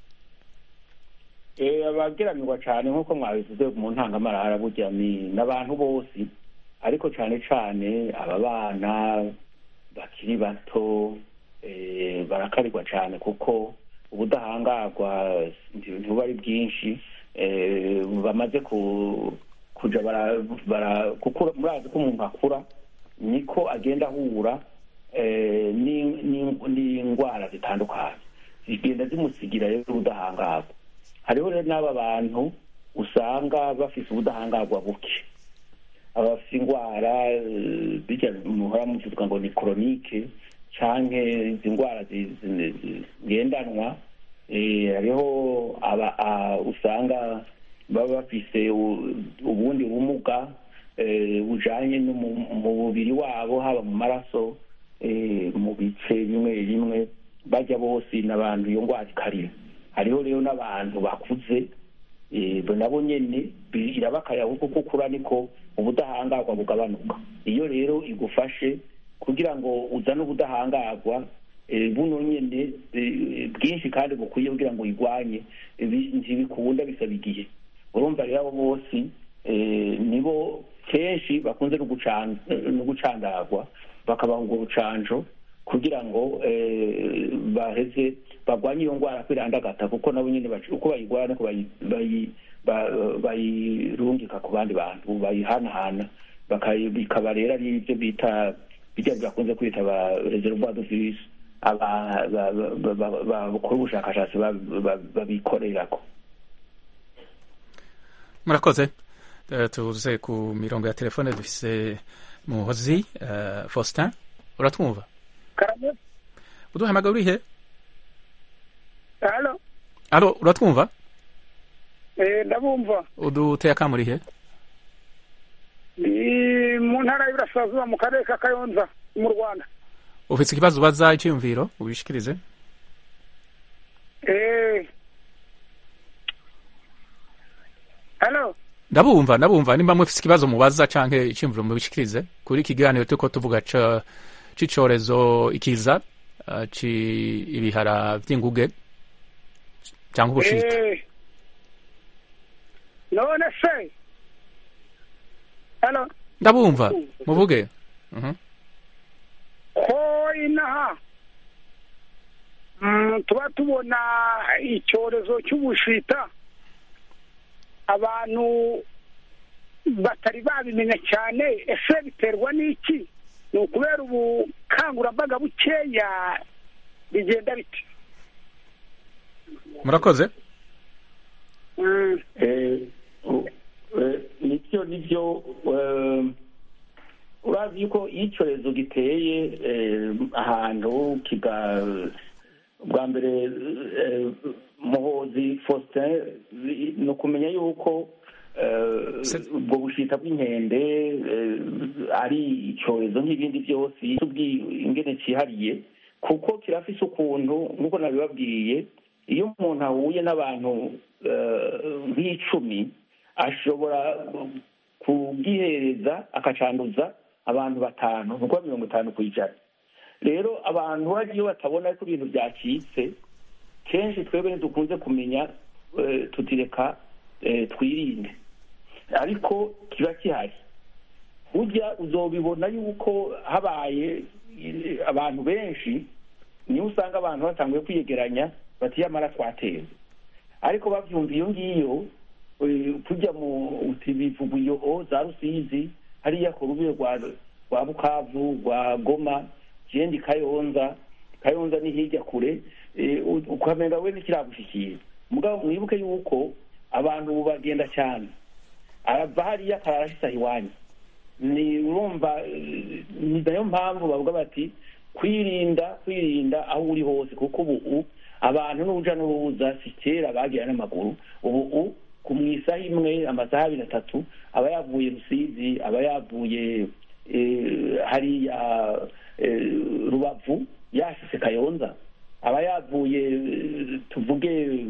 Eh, abageramirwa cyane nk'uko mwabivuze mu ntangamarara burya ni n'abantu bose ariko cyane cyane aba bana bakiri bato eh, barakarirwa cyane kuko ubudahangarwa nti- ntibuba ari bwinshi eh, bamaze ku kuja bara, bara gukura murazi ko umuntu akura niko agenda ahura eh, ni- ni- n'indwara zitandukanye zigenda zimusigira rero ubudahangarwa hariho rero n'aba bantu usanga bafise ubudahangarwa buke abafite indwara eh, bijya muhora muvuga ngo ni koronike canke izi ndwara zi- zi- zi- zigendanwa eh, hariho aba a- usanga baba bafise u- ubundi bumuga eh, bujanye no mu mu mubiri wabo haba mu maraso eh, mu bice bimwe bimwe bajya bose n'abantu iyo ndwara ikarira hariho rero n'abantu bakuze eh, bo nabo nyene bi- irabakarira kuko uko ukura niko ubudahangarwa bugabanuka iyo rero igufashe kugira ngo uzane ubudahangarwa eh, buno nyene eh, bwinshi kandi bukwiye kugira ngo uyigwanye eh, bi- ntibikunda bisaba igihe urumva rero abo bose eh, nibo kenshi bakunze no gucan- no gucandagwa bakabaha urwo rucanjo kugira ngo eh, baheze bagwanye iyo ndwara kwirandagata kuko nabo nyine bac- uko bayigwara niko bayi- bayi- ba- bayirungika ku bandi bantu bayihanahana bakayi- bikaba rero ari ibyo bita bijya bakunze kwita ba reservoir de virus aba- ba- ba- ba- ba- bakora ubushakashatsi ba- ba- babikorerako murakoze Eh, tuze ku mirongo ya telefone dufise muhozi eh, faustin uratwumva karame uduhamagara urihe halo alo uratwumva eh ndabumva uduteye akamu urihe ni mu ntara y'Iburasirazuba mu karere ka Kayonza mu Rwanda ufite ikibazo ubaza icyiyumviro ubishikirize eh halo ndabumva ndabumva nimba mufite ikibazo mubaza canke icyiyumviro mubishikirize kuri iki kiganiro turiko tuvuga ca- c'icorezo ikiza eh, ci ibihara vy'inguge cyangwa ubushita eh none se halo ndabumva muvuge Mhm. ko inaha mm, tuba tubona icyorezo cy'ubushita abantu batari babimenya cyane ese biterwa n'iki ni ukubera ubukangurambaga bukeya bigenda bite murakoze Eh, u- eh, nivyo nivyo eh, urazi yuko iyo icyorezo giteye eh, ahantu kiga bwa mbere eh, muhozi faustin ni- ni ukumenya yuko eh, ubwo bushita bw'inkende eh, ari icyorezo nk'ibindi byose tubwiye ingene cyihariye kuko kirafise ukuntu nk'uko nabibabwiye iyo umuntu ahuye n'abantu eh, nk'icumi ashobora kubwihereza akacanduza abantu batanu ni ukuvuga mirongo itanu ku ijana rero abantu hari iyo batabona ko ibintu byacitse kenshi twebwe ntidukunze kumenya eh, tutireka eh, twirinde ariko kiba gihari burya uzobibona yuko habaye eh, abantu benshi niyo usanga abantu batanguye kwiyegeranya bati yamara twatewe ariko bavyumva iyo ngiyo eh, kujya mu uti bivuga iyo o za rusizi hariya ku rubiro rwa rwa bukavu rwa goma jendi kayonza kayonza ni hirya kure eh, u- ukamenga we ntikiragushikira mugabo mwibuke yuko abantu ubu bagenda cyane arava hariya akarara ashitsa iwanyu ni urumva eh, ni nayo mpamvu bavuga bati kwirinda kwirinda aho uri hose kuko ubu abantu n'uruja n'uruza si kera bagira n'amaguru ubu ku mu isaha imwe amasaha abiri atatu aba yavuye rusizi aba yavuye hariya rubavu yashyize kayonza aba yavuye tuvuge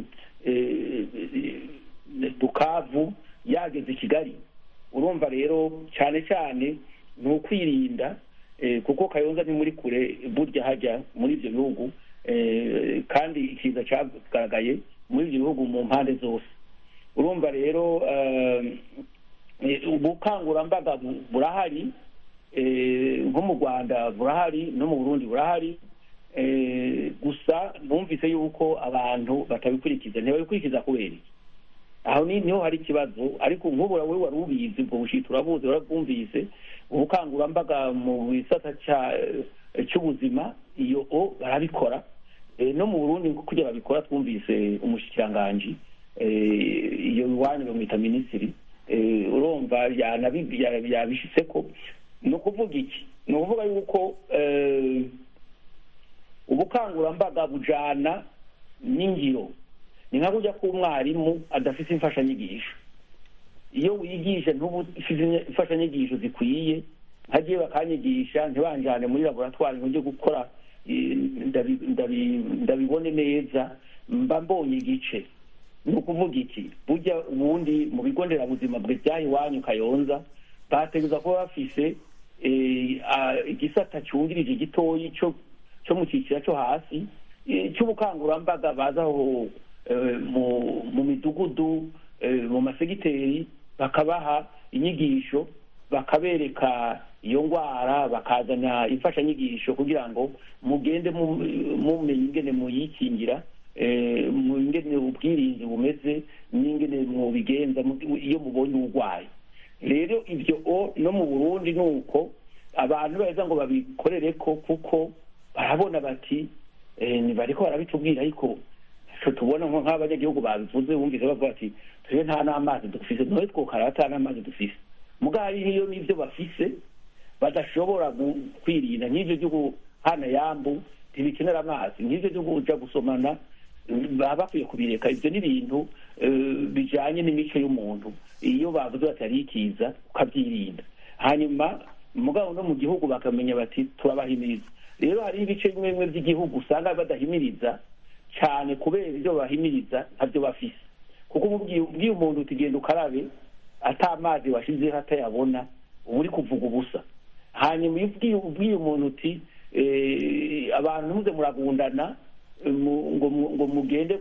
bukavu yageze i kigali urumva rero cyane cyane ni ukwirinda kuko kayonza ni muri kure burya hajya muri ibyo bihugu kandi ikiza cyagaragaye muri ibyo bihugu mu mpande zose urumva rero ubukangurambaga burahari nko mu rwanda burahari no mu burundi burahari gusa numvise yuko abantu batabikurikiza ntibabikurikiza kubera iki aho niho hari ikibazo ariko nk'ubu wowe wari ubizi ubwo bushita urabuzi warabwumvise ubukangurambaga mu gisata cy'ubuzima iyo o barabikora no mu burundi kugira babikora twumvise umushikiranganji iyo iwanyu bamwita minisitiri urumva yabishyize ko ni ukuvuga iki ni ukuvuga yuko ubukangurambaga bujyana n'ingiro ni nka kujya k'umwarimu adafite imfashanyigisho iyo wigisha ntubufite imfashanyigisho zikwiye nkagiye bakanyigisha ntibanjyane muri laboratwari ngo njye gukora ndabibone neza mba mbonye igice ni ukuvuga iki burya ubundi mu bigo nderabuzima bwe byaha iwanyu kayonza bateguza kuba bafise igisata cyungirije gitoyi cyo mu cyiciro cyo hasi cy'ubukangurambaga bazaho mu midugudu mu masegiteri bakabaha inyigisho bakabereka iyo ndwara bakazana imfashanyigisho kugira ngo mugende mumenye ingene muyikingira ingene ubwirinzi bumeze n'ingene mubigenza iyo mubonye urwaye rero ibyo no mu burundi ni uko abantu beza ngo babikorere ko kuko barabona bati ntibariko barabitubwira ariko tubona nko nk'abanyagihugu babivuze bumvise bavuga ati twe nta n'amazi dufise none twokara ata n'amazi dufise mugabo hariyo n'ibyo bafise badashobora kwirinda nk'ibyo byo guhana yambu ntibikenera amazi nk'ibyo byo kuja gusomana baba bakwiye kubireka ibyo ni ibintu bijanye n'imico y'umuntu iyo bavuze bati ari ikiza ukabyirinda hanyuma mugabo no mu gihugu bakamenya bati turabahimiriza rero hari ibice bimwe bimwe by'igihugu usanga badahimiriza cyane kubera ibyo bahimiriza ntabyo bafise kuko ubwiye umuntu utigenda ukarabe ata amazi washyizeho atayabona uba uri kuvuga ubusa hanyuma iyo ubwiye umuntu uti abantu ntuze muragundana ngo mugende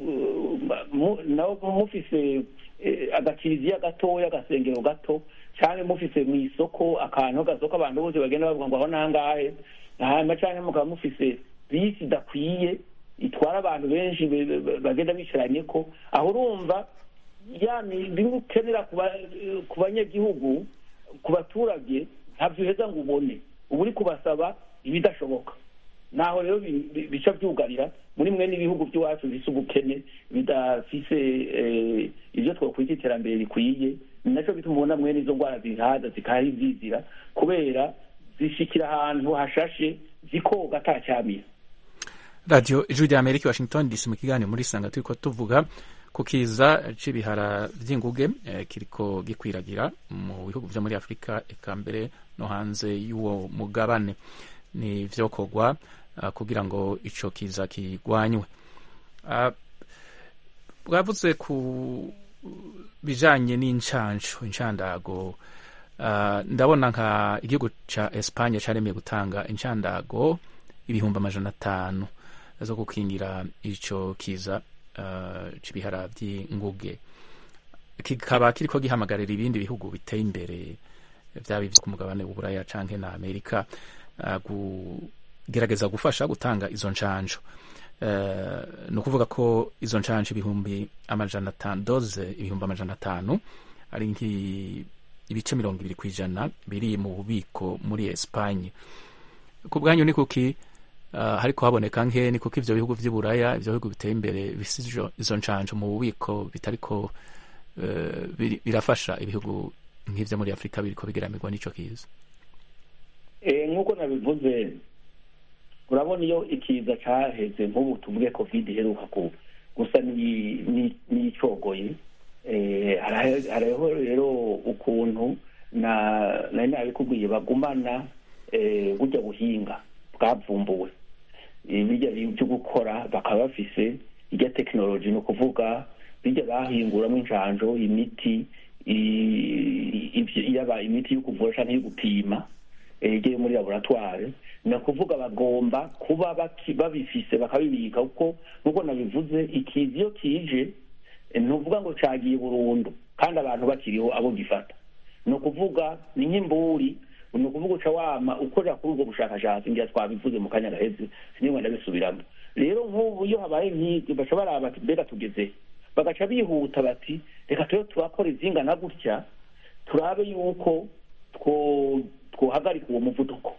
nawe mufise agakiriziya gatoya agasengero gato cyangwa mufise mu isoko akantu gasoko abantu bose bagenda bavuga ngo aho nangahe hanyuma cyangwa mukaba mufise bisi idakwiye itwara abantu benshi bagenda bicaranye ko aho urumva bimwe ukenera ku banyagihugu ku baturage ntabyo uheza ngo ubone uba uri kubasaba ibidashoboka naho rero bica byugarira muri mwe n'ibihugu by'iwacu bisa ubukene bidafise ibyo twakwita iterambere rikwiye ni nacyo bituma ubona mwene izo ndwara zihaza zikaha zizira kubera zishikira ahantu hashashe zikoga atacyamira radiyo ijwi rya amerika washington dc mu kiganiro muri sanga turi ko tuvuga ku kiza c'ibihara vy'inguge eh, kiriko gikwiragira mu bihugu vyo muri afurika eka mbere no hanze y'uwo mugabane ni vyokorwa uh, kugira ngo ico kiza kigwanywe uh, bwavuze ku bijanye n'incanco incandago uh, ndabona nka igihugu ca Espagne caremeye gutanga incandago ibihumbi amajana atanu zo gukingira ico kiza uh, c'ibihara vy'inguge kikaba kiriko gihamagarira ibindi bihugu biteye imbere vyaba ivyo ku mugabane w'uburaya canke na amerika uh, kugerageza gufasha gutanga izo ncanco uh, ni ukuvuga ko izo ncanco ibihumbi amajana atanu doze ibihumbi amajana atanu ari ibice mirongo ibiri kw'ijana biri mu bubiko muri Espagne ku bwanyu ni kuki uh, hariko haboneka nke ni kuko ivyo bihugu vy'iburaya ivyo bihugu biteye imbere bifise izo ncanco mu bubiko bitariko uh, birafasha ibihugu nk'ivyo muri afurika biriko bigeramirwa n'ico kiza nk'uko nabivuze urabona iyo ikiza caheze nk'ubu tuvuge covid iheruka ku gusa ni- ni- n'icogoye Eh, harahe- hariho rero ukuntu na nari nabikubwiye bagumana eh, burya buhinga bwavumbuwe Eh, bijya byo gukora bakaba bafise irya tekinoloji ni ukuvuga bijya bahinguramo injanjo imiti i- ivyo- yaba imiti yo kuvura canke yo gupima eh, igiye muri laboratoire ni ukuvuga bagomba kuba baki- babifise bakabibika kuko nk'uko nabivuze ikizi iyo kije eh, ntuvuga ngo cagiye burundu kandi abantu bakiriho abo gifata ni ukuvuga ni nk'imburi ni ukuvuga uca wama ukorera kuri ubwo bushakashatsi ngira twabivuze mu kanya gaheze sinigwa ndabisubiramo rero nk'ubu iyo habaye nk'ibyo baca baraba bati mbega tugeze bagaca bihuta bati reka tube turakora izingana gutya turabe yuko two twohagarika uwo muvuduko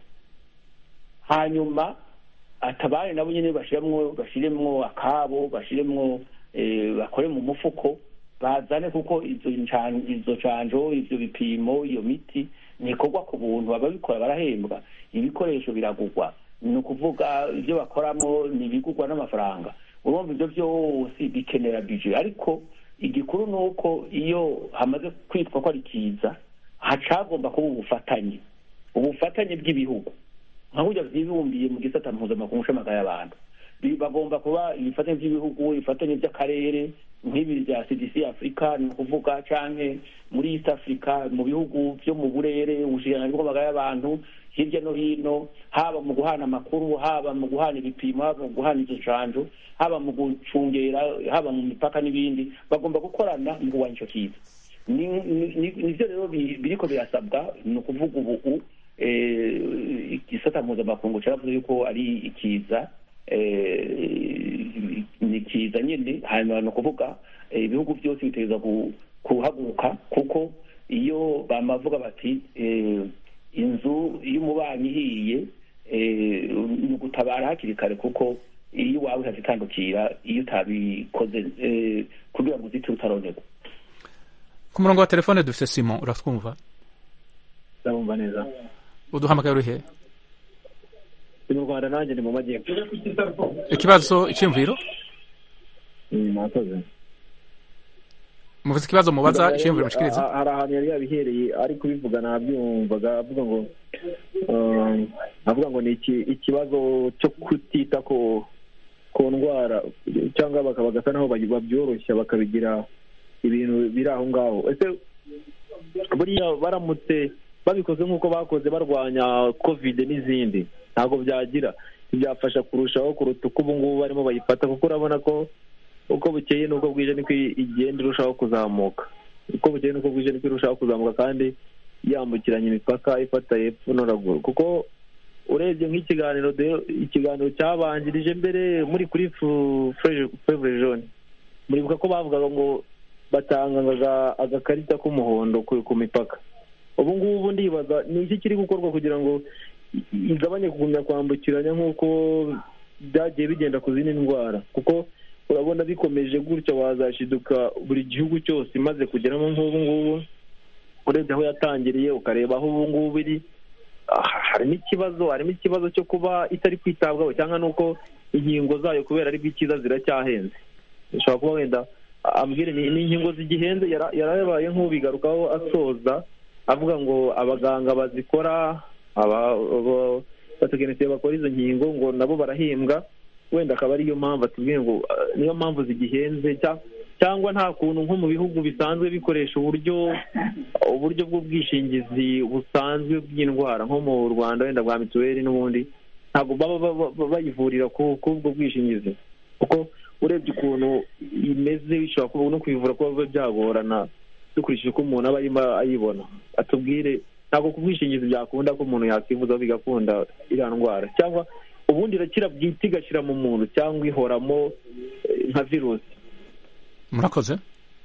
hanyuma atabari nabo nyine bashiremwo bashiremwo akabo bashiremwo eh, bakore mu mufuko bazane kuko izo ncan- izo canjo ivyo bipimo iyo miti nikorwa ku buntu ababikora barahembwa ibikoresho biragurwa ni ukuvuga ibyo bakoramo ni ibigurwa n'amafaranga urumva ibyo byose bikenera bije ariko igikuru ni uko iyo hamaze kwitwa ko ari kiza hacagomba kuba ubufatanye ubufatanye bw'ibihugu nka burya byibumbiye mu gisata mpuzamakungu c'amagara y'abantu Bi- bagomba kuba ibifatanye by'ibihugu ibifatanye by'akarere nk'ibi bya cdc afurika ni ukuvuga canke muri east africa mu bihugu byo mu burere ubushikiranganji bw'amagara y'abantu hirya no hino haba mu guhana amakuru haba mu guhana ibipimo haba mu guhana izo ncanjo haba mu gucungera haba mu mipaka n'ibindi bagomba gukorana mu kurwanya ico kiza ni- ni- ni- nivyo rero bi- biriko birasabwa ni ukuvuga ubu eh, igisata mpuzamakungu caravuze yuko ari ikiza eh, ni kiza nyine hanyuma ni ukuvuga eh, ibihugu byose bitegereza ku- kuhaguruka kuko iyo bamavuga bati eh, inzu iyo umubanyi ihiye eh, ni ugutabara hakiri kare kuko iyo iwawe ihatitandukira iyo utabikoze eh, kugira ngo uzite utaronerwa ku murongo wa telefone dufite simon uratwumva ndabumva neza uduhamagaye urihe ndi mu rwanda nanjye ni mu majyepfo ikibazo icyiyumviro mwakoze muvuze ikibazo mubaza icyiyumviro mushikiriza Ha- hari ahantu yari yabihereye ari kubivuga nabyumvaga avuga ngo um, avuga ngo ni iki- ikibazo cyo kutita ku ku ndwara cyangwa baka- bagasa naho baby- babyoroshya bakabigira ibintu biri aho ngaho ese buriya baramutse babikoze nk'uko bakoze barwanya covid n'izindi ntabwo byagira ntibyafasha kurushaho kuruta uko ubu ngubu barimo bayifata kuko urabona ko uko bukeye n'uko bwije niko igenda irushaho kuzamuka uko bukeye n'uko bwije niko irushaho kuzamuka kandi yambukiranya imipaka ifata hepfo no ruguru kuko urebye nk'ikiganiro de- ikiganiro cyabanjirije mbere muri kuri fevre jaune muribuka ko bavugaga ngo batanga aga- agakarita k'umuhondo ku ku mipaka ubu ngubu ndibaza ni iki kiri gukorwa kugira ngo i- igabanye kugumya kwambukiranya nk'uko byagiye bigenda ku zindi ndwara kuko urabona bikomeje gutya wazashiduka buri gihugu cyose imaze kugeramo nk'ubu ngubu urebye aho yatangiriye ukareba aho ubu ngubu iri ah, harimo ikibazo harimo ikibazo cyo kuba itari kwitabwaho cyangwa n'uko inkingo zayo kubera ari bw'ikiza ziracyahenze bishobora kuba wenda ambwire ni ni inkingo zigihenze yara- yarabaye nk'ubigarukaho asoza avuga ngo abaganga bazikora aba- aba- abatekinisiye bakora izo nkingo ngo nabo barahembwa wenda akaba ariyo mpamvu atubwiye ngo ah, niyo mpamvu zigihenze cya- cyangwa nta kuntu nko mu bihugu bisanzwe bikoresha uburyo uburyo bw'ubwishingizi busanzwe bw'indwara nko mu rwanda wenda bwa mituweli n'ubundi ntabwo baba baba- baba bayivurira ku ku ubwo bwishingizi kuko urebye ukuntu imeze bishobora kuba no kuyivura kuba biba byagorana dukurikije uko umuntu aba arimo ayibona atubwire ntabwo ku bwishingizi byakunda ko umuntu yakwivuza bigakunda iriya ndwara cyangwa ubundi irakira bwite igashyira mu muntu cyangwa ihoramo eh, nka virusi murakoze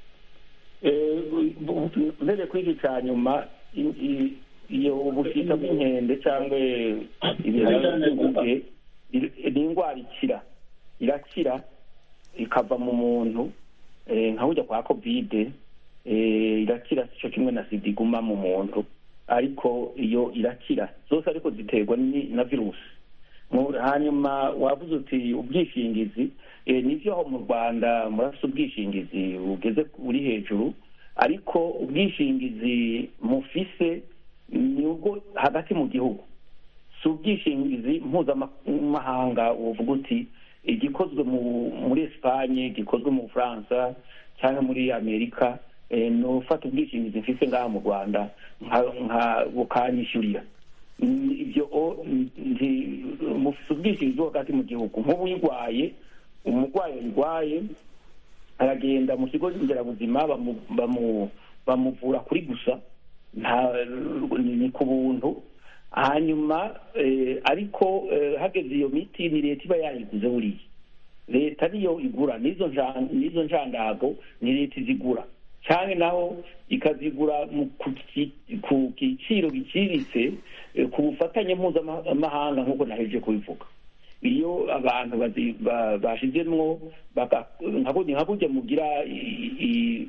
mbere kuri iki cya nyuma i- i- iyo ubushita bw'inkende cyangwa ibihaha by'inguge ni indwara ikira irakira ikava mu muntu eh, nka burya kwa kovide eh, irakira sico kimwe na sida iguma mu muntu ariko iyo irakira zose ariko ziterwa ni- na virusi Mu- hanyuma wavuze uti ubwishingizi eh, nivyo mu rwanda murafise ubwishingizi bugeze buri hejuru ariko ubwishingizi mufise ni ubwo hagati mu gihugu si ubwishingizi mpuzamahanga uvuga uti igikozwe mu- muri esipanye gikozwe mu bufaransa cyangwa muri amerika eh, ni ufata ubwishingizi mfise ngaha mu rwanda nka- nka bukanyishyurira Mm, ibyo o- nti- mufise ubwishingizi bwo hagati mu gihugu nk'ubu uyirwaye umurwayi yarwaye aragenda mu kigo nderabuzima bamu- bamu- bamuvura kuri gusa nta ni ni ku buntu hanyuma eh, ariko eh, hageze iyo miti ni leta iba yayiguze buriya leta niyo igura n'izo nja- n'izo njandago ni leta izigura cyane naho ikazigura mu- ku ki- ku giciro giciriritse eh, ku bufatanye mpuzamahanga nk'uko nahejeje kubivuga iyo abantu bazi- ba- bashizemwo baka- nka burya nka burya mugira i- i-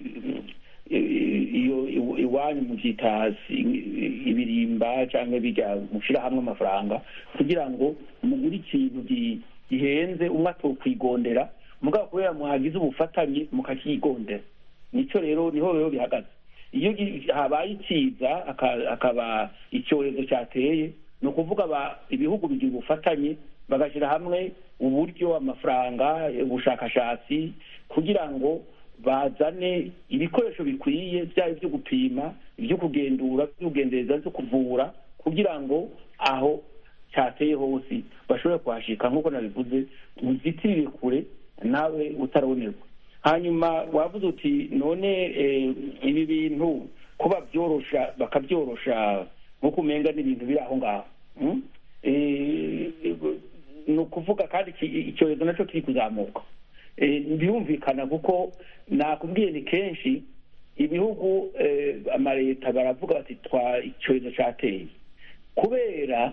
i- iyo iw- iwanyu muvyita si- ibirimba canke bijya mushira hamwe amafaranga kugira ngo mugure ikintu gi- gihenze umwe atokwigondera mugabo kubera mwagize ubufatanye mukakigondera nico rero niho rero bihagaze iyo gi- habaye ikiza aka- akaba icyorezo cyateye ni ukuvuga aba- ibihugu bigira ubufatanye bagashyira hamwe uburyo amafaranga ubushakashatsi kugira ngo bazane ibikoresho bikwiye byaba ibyo gupima ibyo kugendura ibyo kugendereza byo kuvura kugira ngo aho cyateye hose bashobore kuhashika nk'uko nabivuze uzitirire kure nawe utarabonerwa hanyuma wavuze uti none eh, ibi bintu kuba byorosha bakabyorosha nk'uko umenga n'ibintu biri aho ngaho mm? Eh, ni ukuvuga kandi iki- icyorezo nacyo kiri kuzamuka Eh, birumvikana kuko nakubwiye ni kenshi ibihugu eh, amaleta baravuga bati twa icyorezo cyateye kubera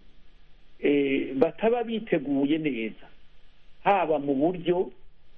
eh, bataba biteguye neza haba mu buryo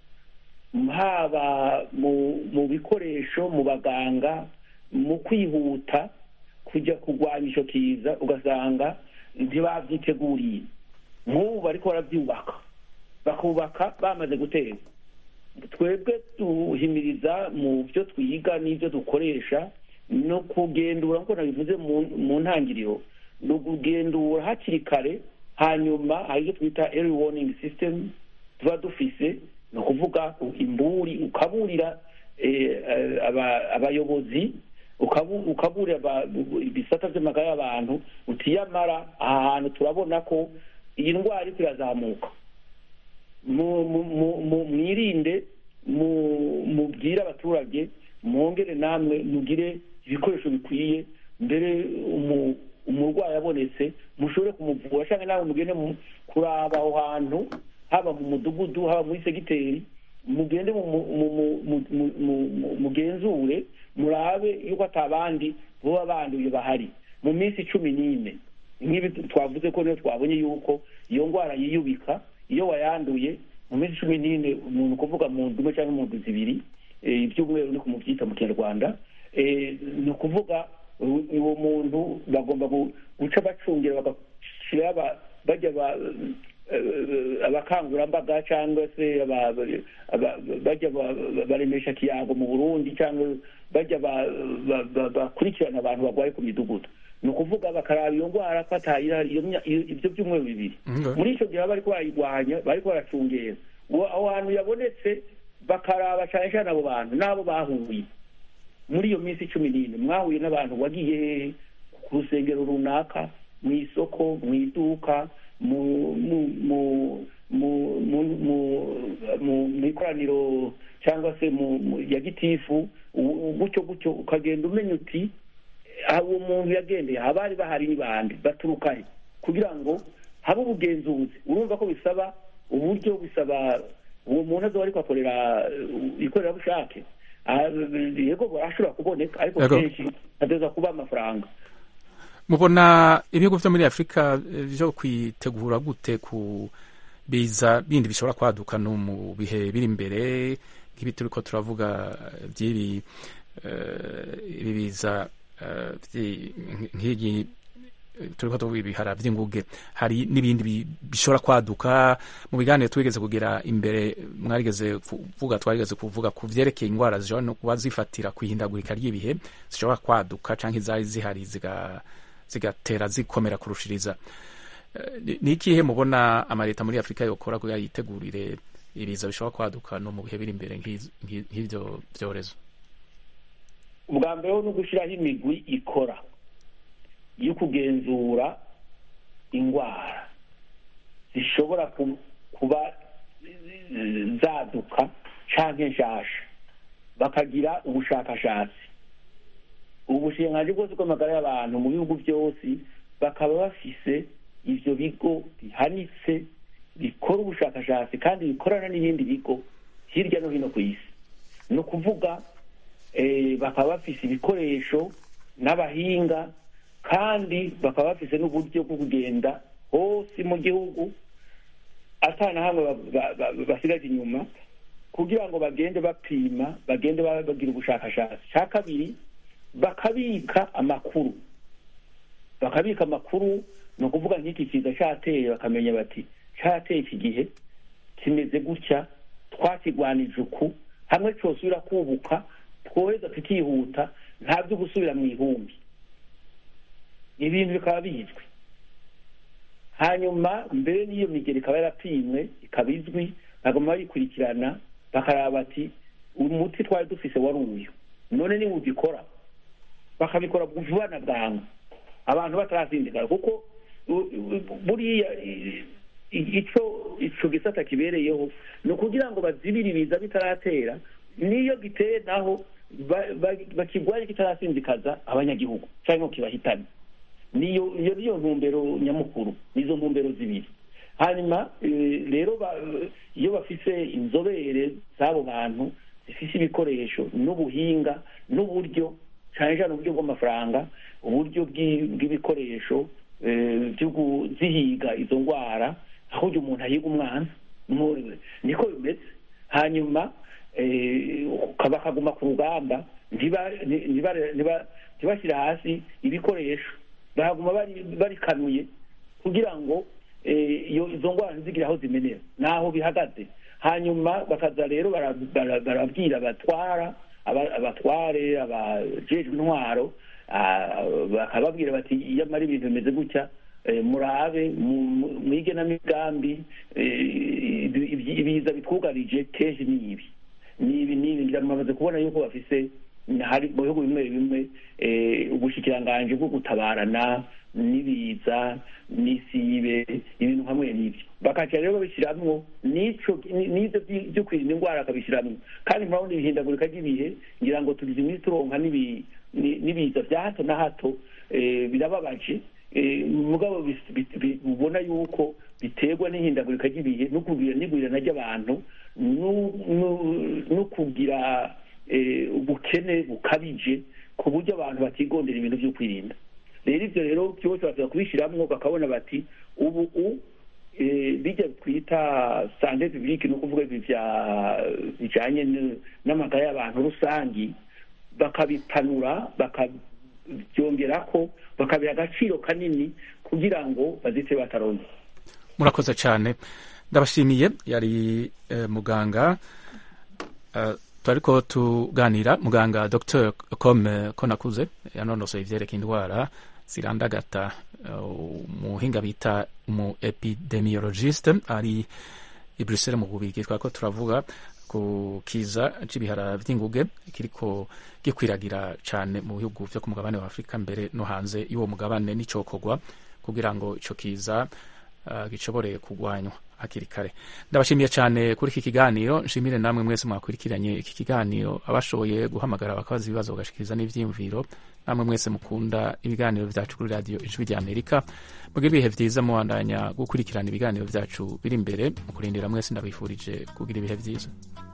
haba mu mu bikoresho mu baganga mu kwihuta kujya kurwanya icyo kiza ugasanga ntibabyiteguriye nk'ubu bariko barabyubaka bakubaka bamaze gutera twebwe duhimiriza mu byo twiga n'ibyo dukoresha no kugendura nk'uko nabivuze mu- mu ntangiriro ni ukugendura hakiri kare hanyuma hari ibyo twita early warning system tuba dufise ni ukuvuga imburi ukaburira eh, eh, aba- abayobozi ukabu- ukaburira aba- ibisata by'amagara y'abantu utiyamara aha hantu turabona ko iyi ndwara iriko irazamuka mu- mu- mu- mu- mwirinde mu- mubwire abaturage mwongere namwe mugire ibikoresho bikwiye mbere umu- umurwayi abonetse mushobore kumuvura cyangwa nawe mugende mu- kuraba aho hantu haba mu mudugudu haba muri segiteri mugende mu- mu- mu- mu- mu- mu- mu- mu- mugenzure murabe yuko atabandi boba banduye bahari mu minsi cumi n'ine nk'ibi twavuze ko niyo twabonye yuko iyo ndwara yiyubika iyo wayanduye mu minsi cumi n'ine umuntu kuvuga mu ndwi imwe cyangwa mu ndwi zibiri eh, ibyumweru ni kumubyita mu kinyarwanda eh, ni ukuvuga u- uwo muntu bagomba gu- guca bacungira bagashyira aba- bajya ba- eh, abakangurambaga cyangwa se aba- aba- bajya ba- baremesha kiyango mu burundi cyangwa bajya ba- ba- ba- bakurikirana abantu barwaye ku midugudu ni ukuvuga bakaraba iyo ndwara ko atayirahari iyo mya- iyo- ibyo byumweru bibiri Mhm. muri icyo gihe baba bariko barayirwanya bariko baracungera uwo aho hantu yabonetse bakaraba cyane cyane abo bantu n'abo bahuye muri iyo minsi cumi n'ine mwahuye n'abantu wagiye hehe ku rusengero runaka mu isoko mu iduka mu mu mu mu mu mu- mu- mu ikoraniro cyangwa se mu mu- ya gitifu u- gutyo gutyo ukagenda umenya uti aha uwo muntu yagendeye abari bahari ni bande baturuka he kugira ngo habe ubugenzuzi urumva ko bisaba uburyo bisaba uwo muntu azoba ariko akorera uh, ikorerabushake Ah, yego ashobora kuboneka ariko Yego. kenshi ateza kuba amafaranga mubona ibihugu vyo muri afurika eh, vyo kwitegura gute ku biza bindi bishobora kwaduka no mu bihe biri imbere nk'ibi turiko turavuga eh, vy'ibi eh, ibi biza eh, vyi- nk'igi turiko tuvuga ibihara vy'inguge hari n'ibindi bishobora kwaduka mu biganiro twigeze kugira imbere mwarigeze kuvuga twarigeze kuvuga ku vyerekeye ingwara zishobora no kuba zifatira kwihindagurika ry'ibihe zishobora kwaduka canke izari zihari zigatera zikomera kurushiriza ni ikihe mubona amaleta muri afurika yokora kugira yitegurire ibiza bishobora kwaduka no mu bihe biri imbere nk'ivyo vyorezo ubwa mbere ho ni ugushyiraho imigwi ikora yo kugenzura indwara zishobora kuba zaduka cyangwa nshasha bakagira ubushakashatsi ubu bushinganzi bwose bw'amagara y'abantu mu bihugu byose bakaba bafise ibyo bigo bihanitse bikora ubushakashatsi kandi bikorana n'ibindi bigo hirya no hino ku isi ni ukuvuga bakaba bafise ibikoresho n'abahinga kandi bakaba bafise n'uburyo bwo kugenda hose mu gihugu atana hamwe basigaje inyuma kugira ngo bagende bapima bagende bagira ubushakashatsi cya kabiri bakabika amakuru bakabika amakuru ni ukuvuga nk'iki kiza cyateye bakamenya bati cyateye iki gihe kimeze gutya twakigwanije uku hamwe cyosubira kubuka twoheza tukihuta nta byo gusubira mu ihumbi ibintu bikaba bizwi hanyuma mbere n'iyo migeri ikaba yarapimwe ikaba izwi bagomba bayikurikirana bakaraba bati umuti twari dufise wari uyu none niba ubikora bakabikora vuba na bwangu abantu batarazindikana kuko buriya icyo icyo gisata kibereyeho ni ukugira ngo bazibire ibiza bitaratera n'iyo giteye naho bakigwaye kitarasinzikaza abanyagihugu cyangwa ngo kibahitane niyo iyo niyo ntumbero nyamukuru nizo ntumbero zibiri hanyuma rero iyo bafise inzobere z'abo bantu zifise ibikoresho n'ubuhinga n'uburyo cyane cyane uburyo bw'amafaranga uburyo bw'ibikoresho byo kuzihiga izo ndwara aho umuntu ahiga umwana niko bimeze hanyuma bakaguma ku rugamba ntibashyire hasi ibikoresho bahaguma barikanuye kugira ngo izo ndwara ntizigire aho zimenera n'aho bihagaze hanyuma bakaza rero barabwira abatwara abatware abajejwe intwaro bakababwira bati iyo amara ibintu bimeze gutya murabe mu igenamigambi ibiza bitwugarije kenshi ni ibi ni ibi ni ibi ndamaze kubona yuko bafise hari mu bihugu bimwe bimwe ubushikiranganji bwo gutabarana n'ibiza n'isibe ibintu hamwe n'ibyo bakaca rero babishyiramwo n'ico n'ivyo byo kwirinda indwara bakabishyiramwo kandi murabona ibihindagurika ry'ibihe ngira ngo tugize iminsi turonka n'ibiza vya hato na hato birababaje mugabo ubona yuko biterwa n'ihindagurika ry'ibihe no kugira n'igwirana ry'abantu no kugira ubukene bukabije ku buryo abantu batigondera ibintu byo kwirinda rero ibyo rero byose bashobora kubishyiramo bakabona bati ubu bijya twita sante publique ni ukuvuga ibi bijyanye n'amagara y'abantu rusange bakabipanura bakabyongera ko bakabiha agaciro kanini kugira ngo bazite bataronze murakoze cyane ndabashimiye yari muganga turiko tuganira muganga dr com konakuze yanonosoye ivyerekeye indwara zirandagata umuhinga bita umu epidemiologiste ari i bruxelles mu bubigi twako turavuga ku kiza c'ibihara vy'inguge kiriko gikwiragira cane mu bihugu vyo ku mugabane wa afurika mbere no hanze y'uwo mugabane n'icokorwa kugira ngo ico kiza uh, gishobore kugwanywa hakiri kare ndabashimiye cyane kuri iki kiganiro nshimire namwe mwese mwakurikiranye iki kiganiro abashoboye guhamagara bakabaza ibibazo bagashikiriza n'ivyiyumviro namwe mwese mukunda ibiganiro vyacu kuri radiyo ijwi rya amerika mugire ibihe vyiza mubandanya gukurikirana ibiganiro vyacu biri imbere mu kurindira mwese ndabifurije kugira ibihe vyiza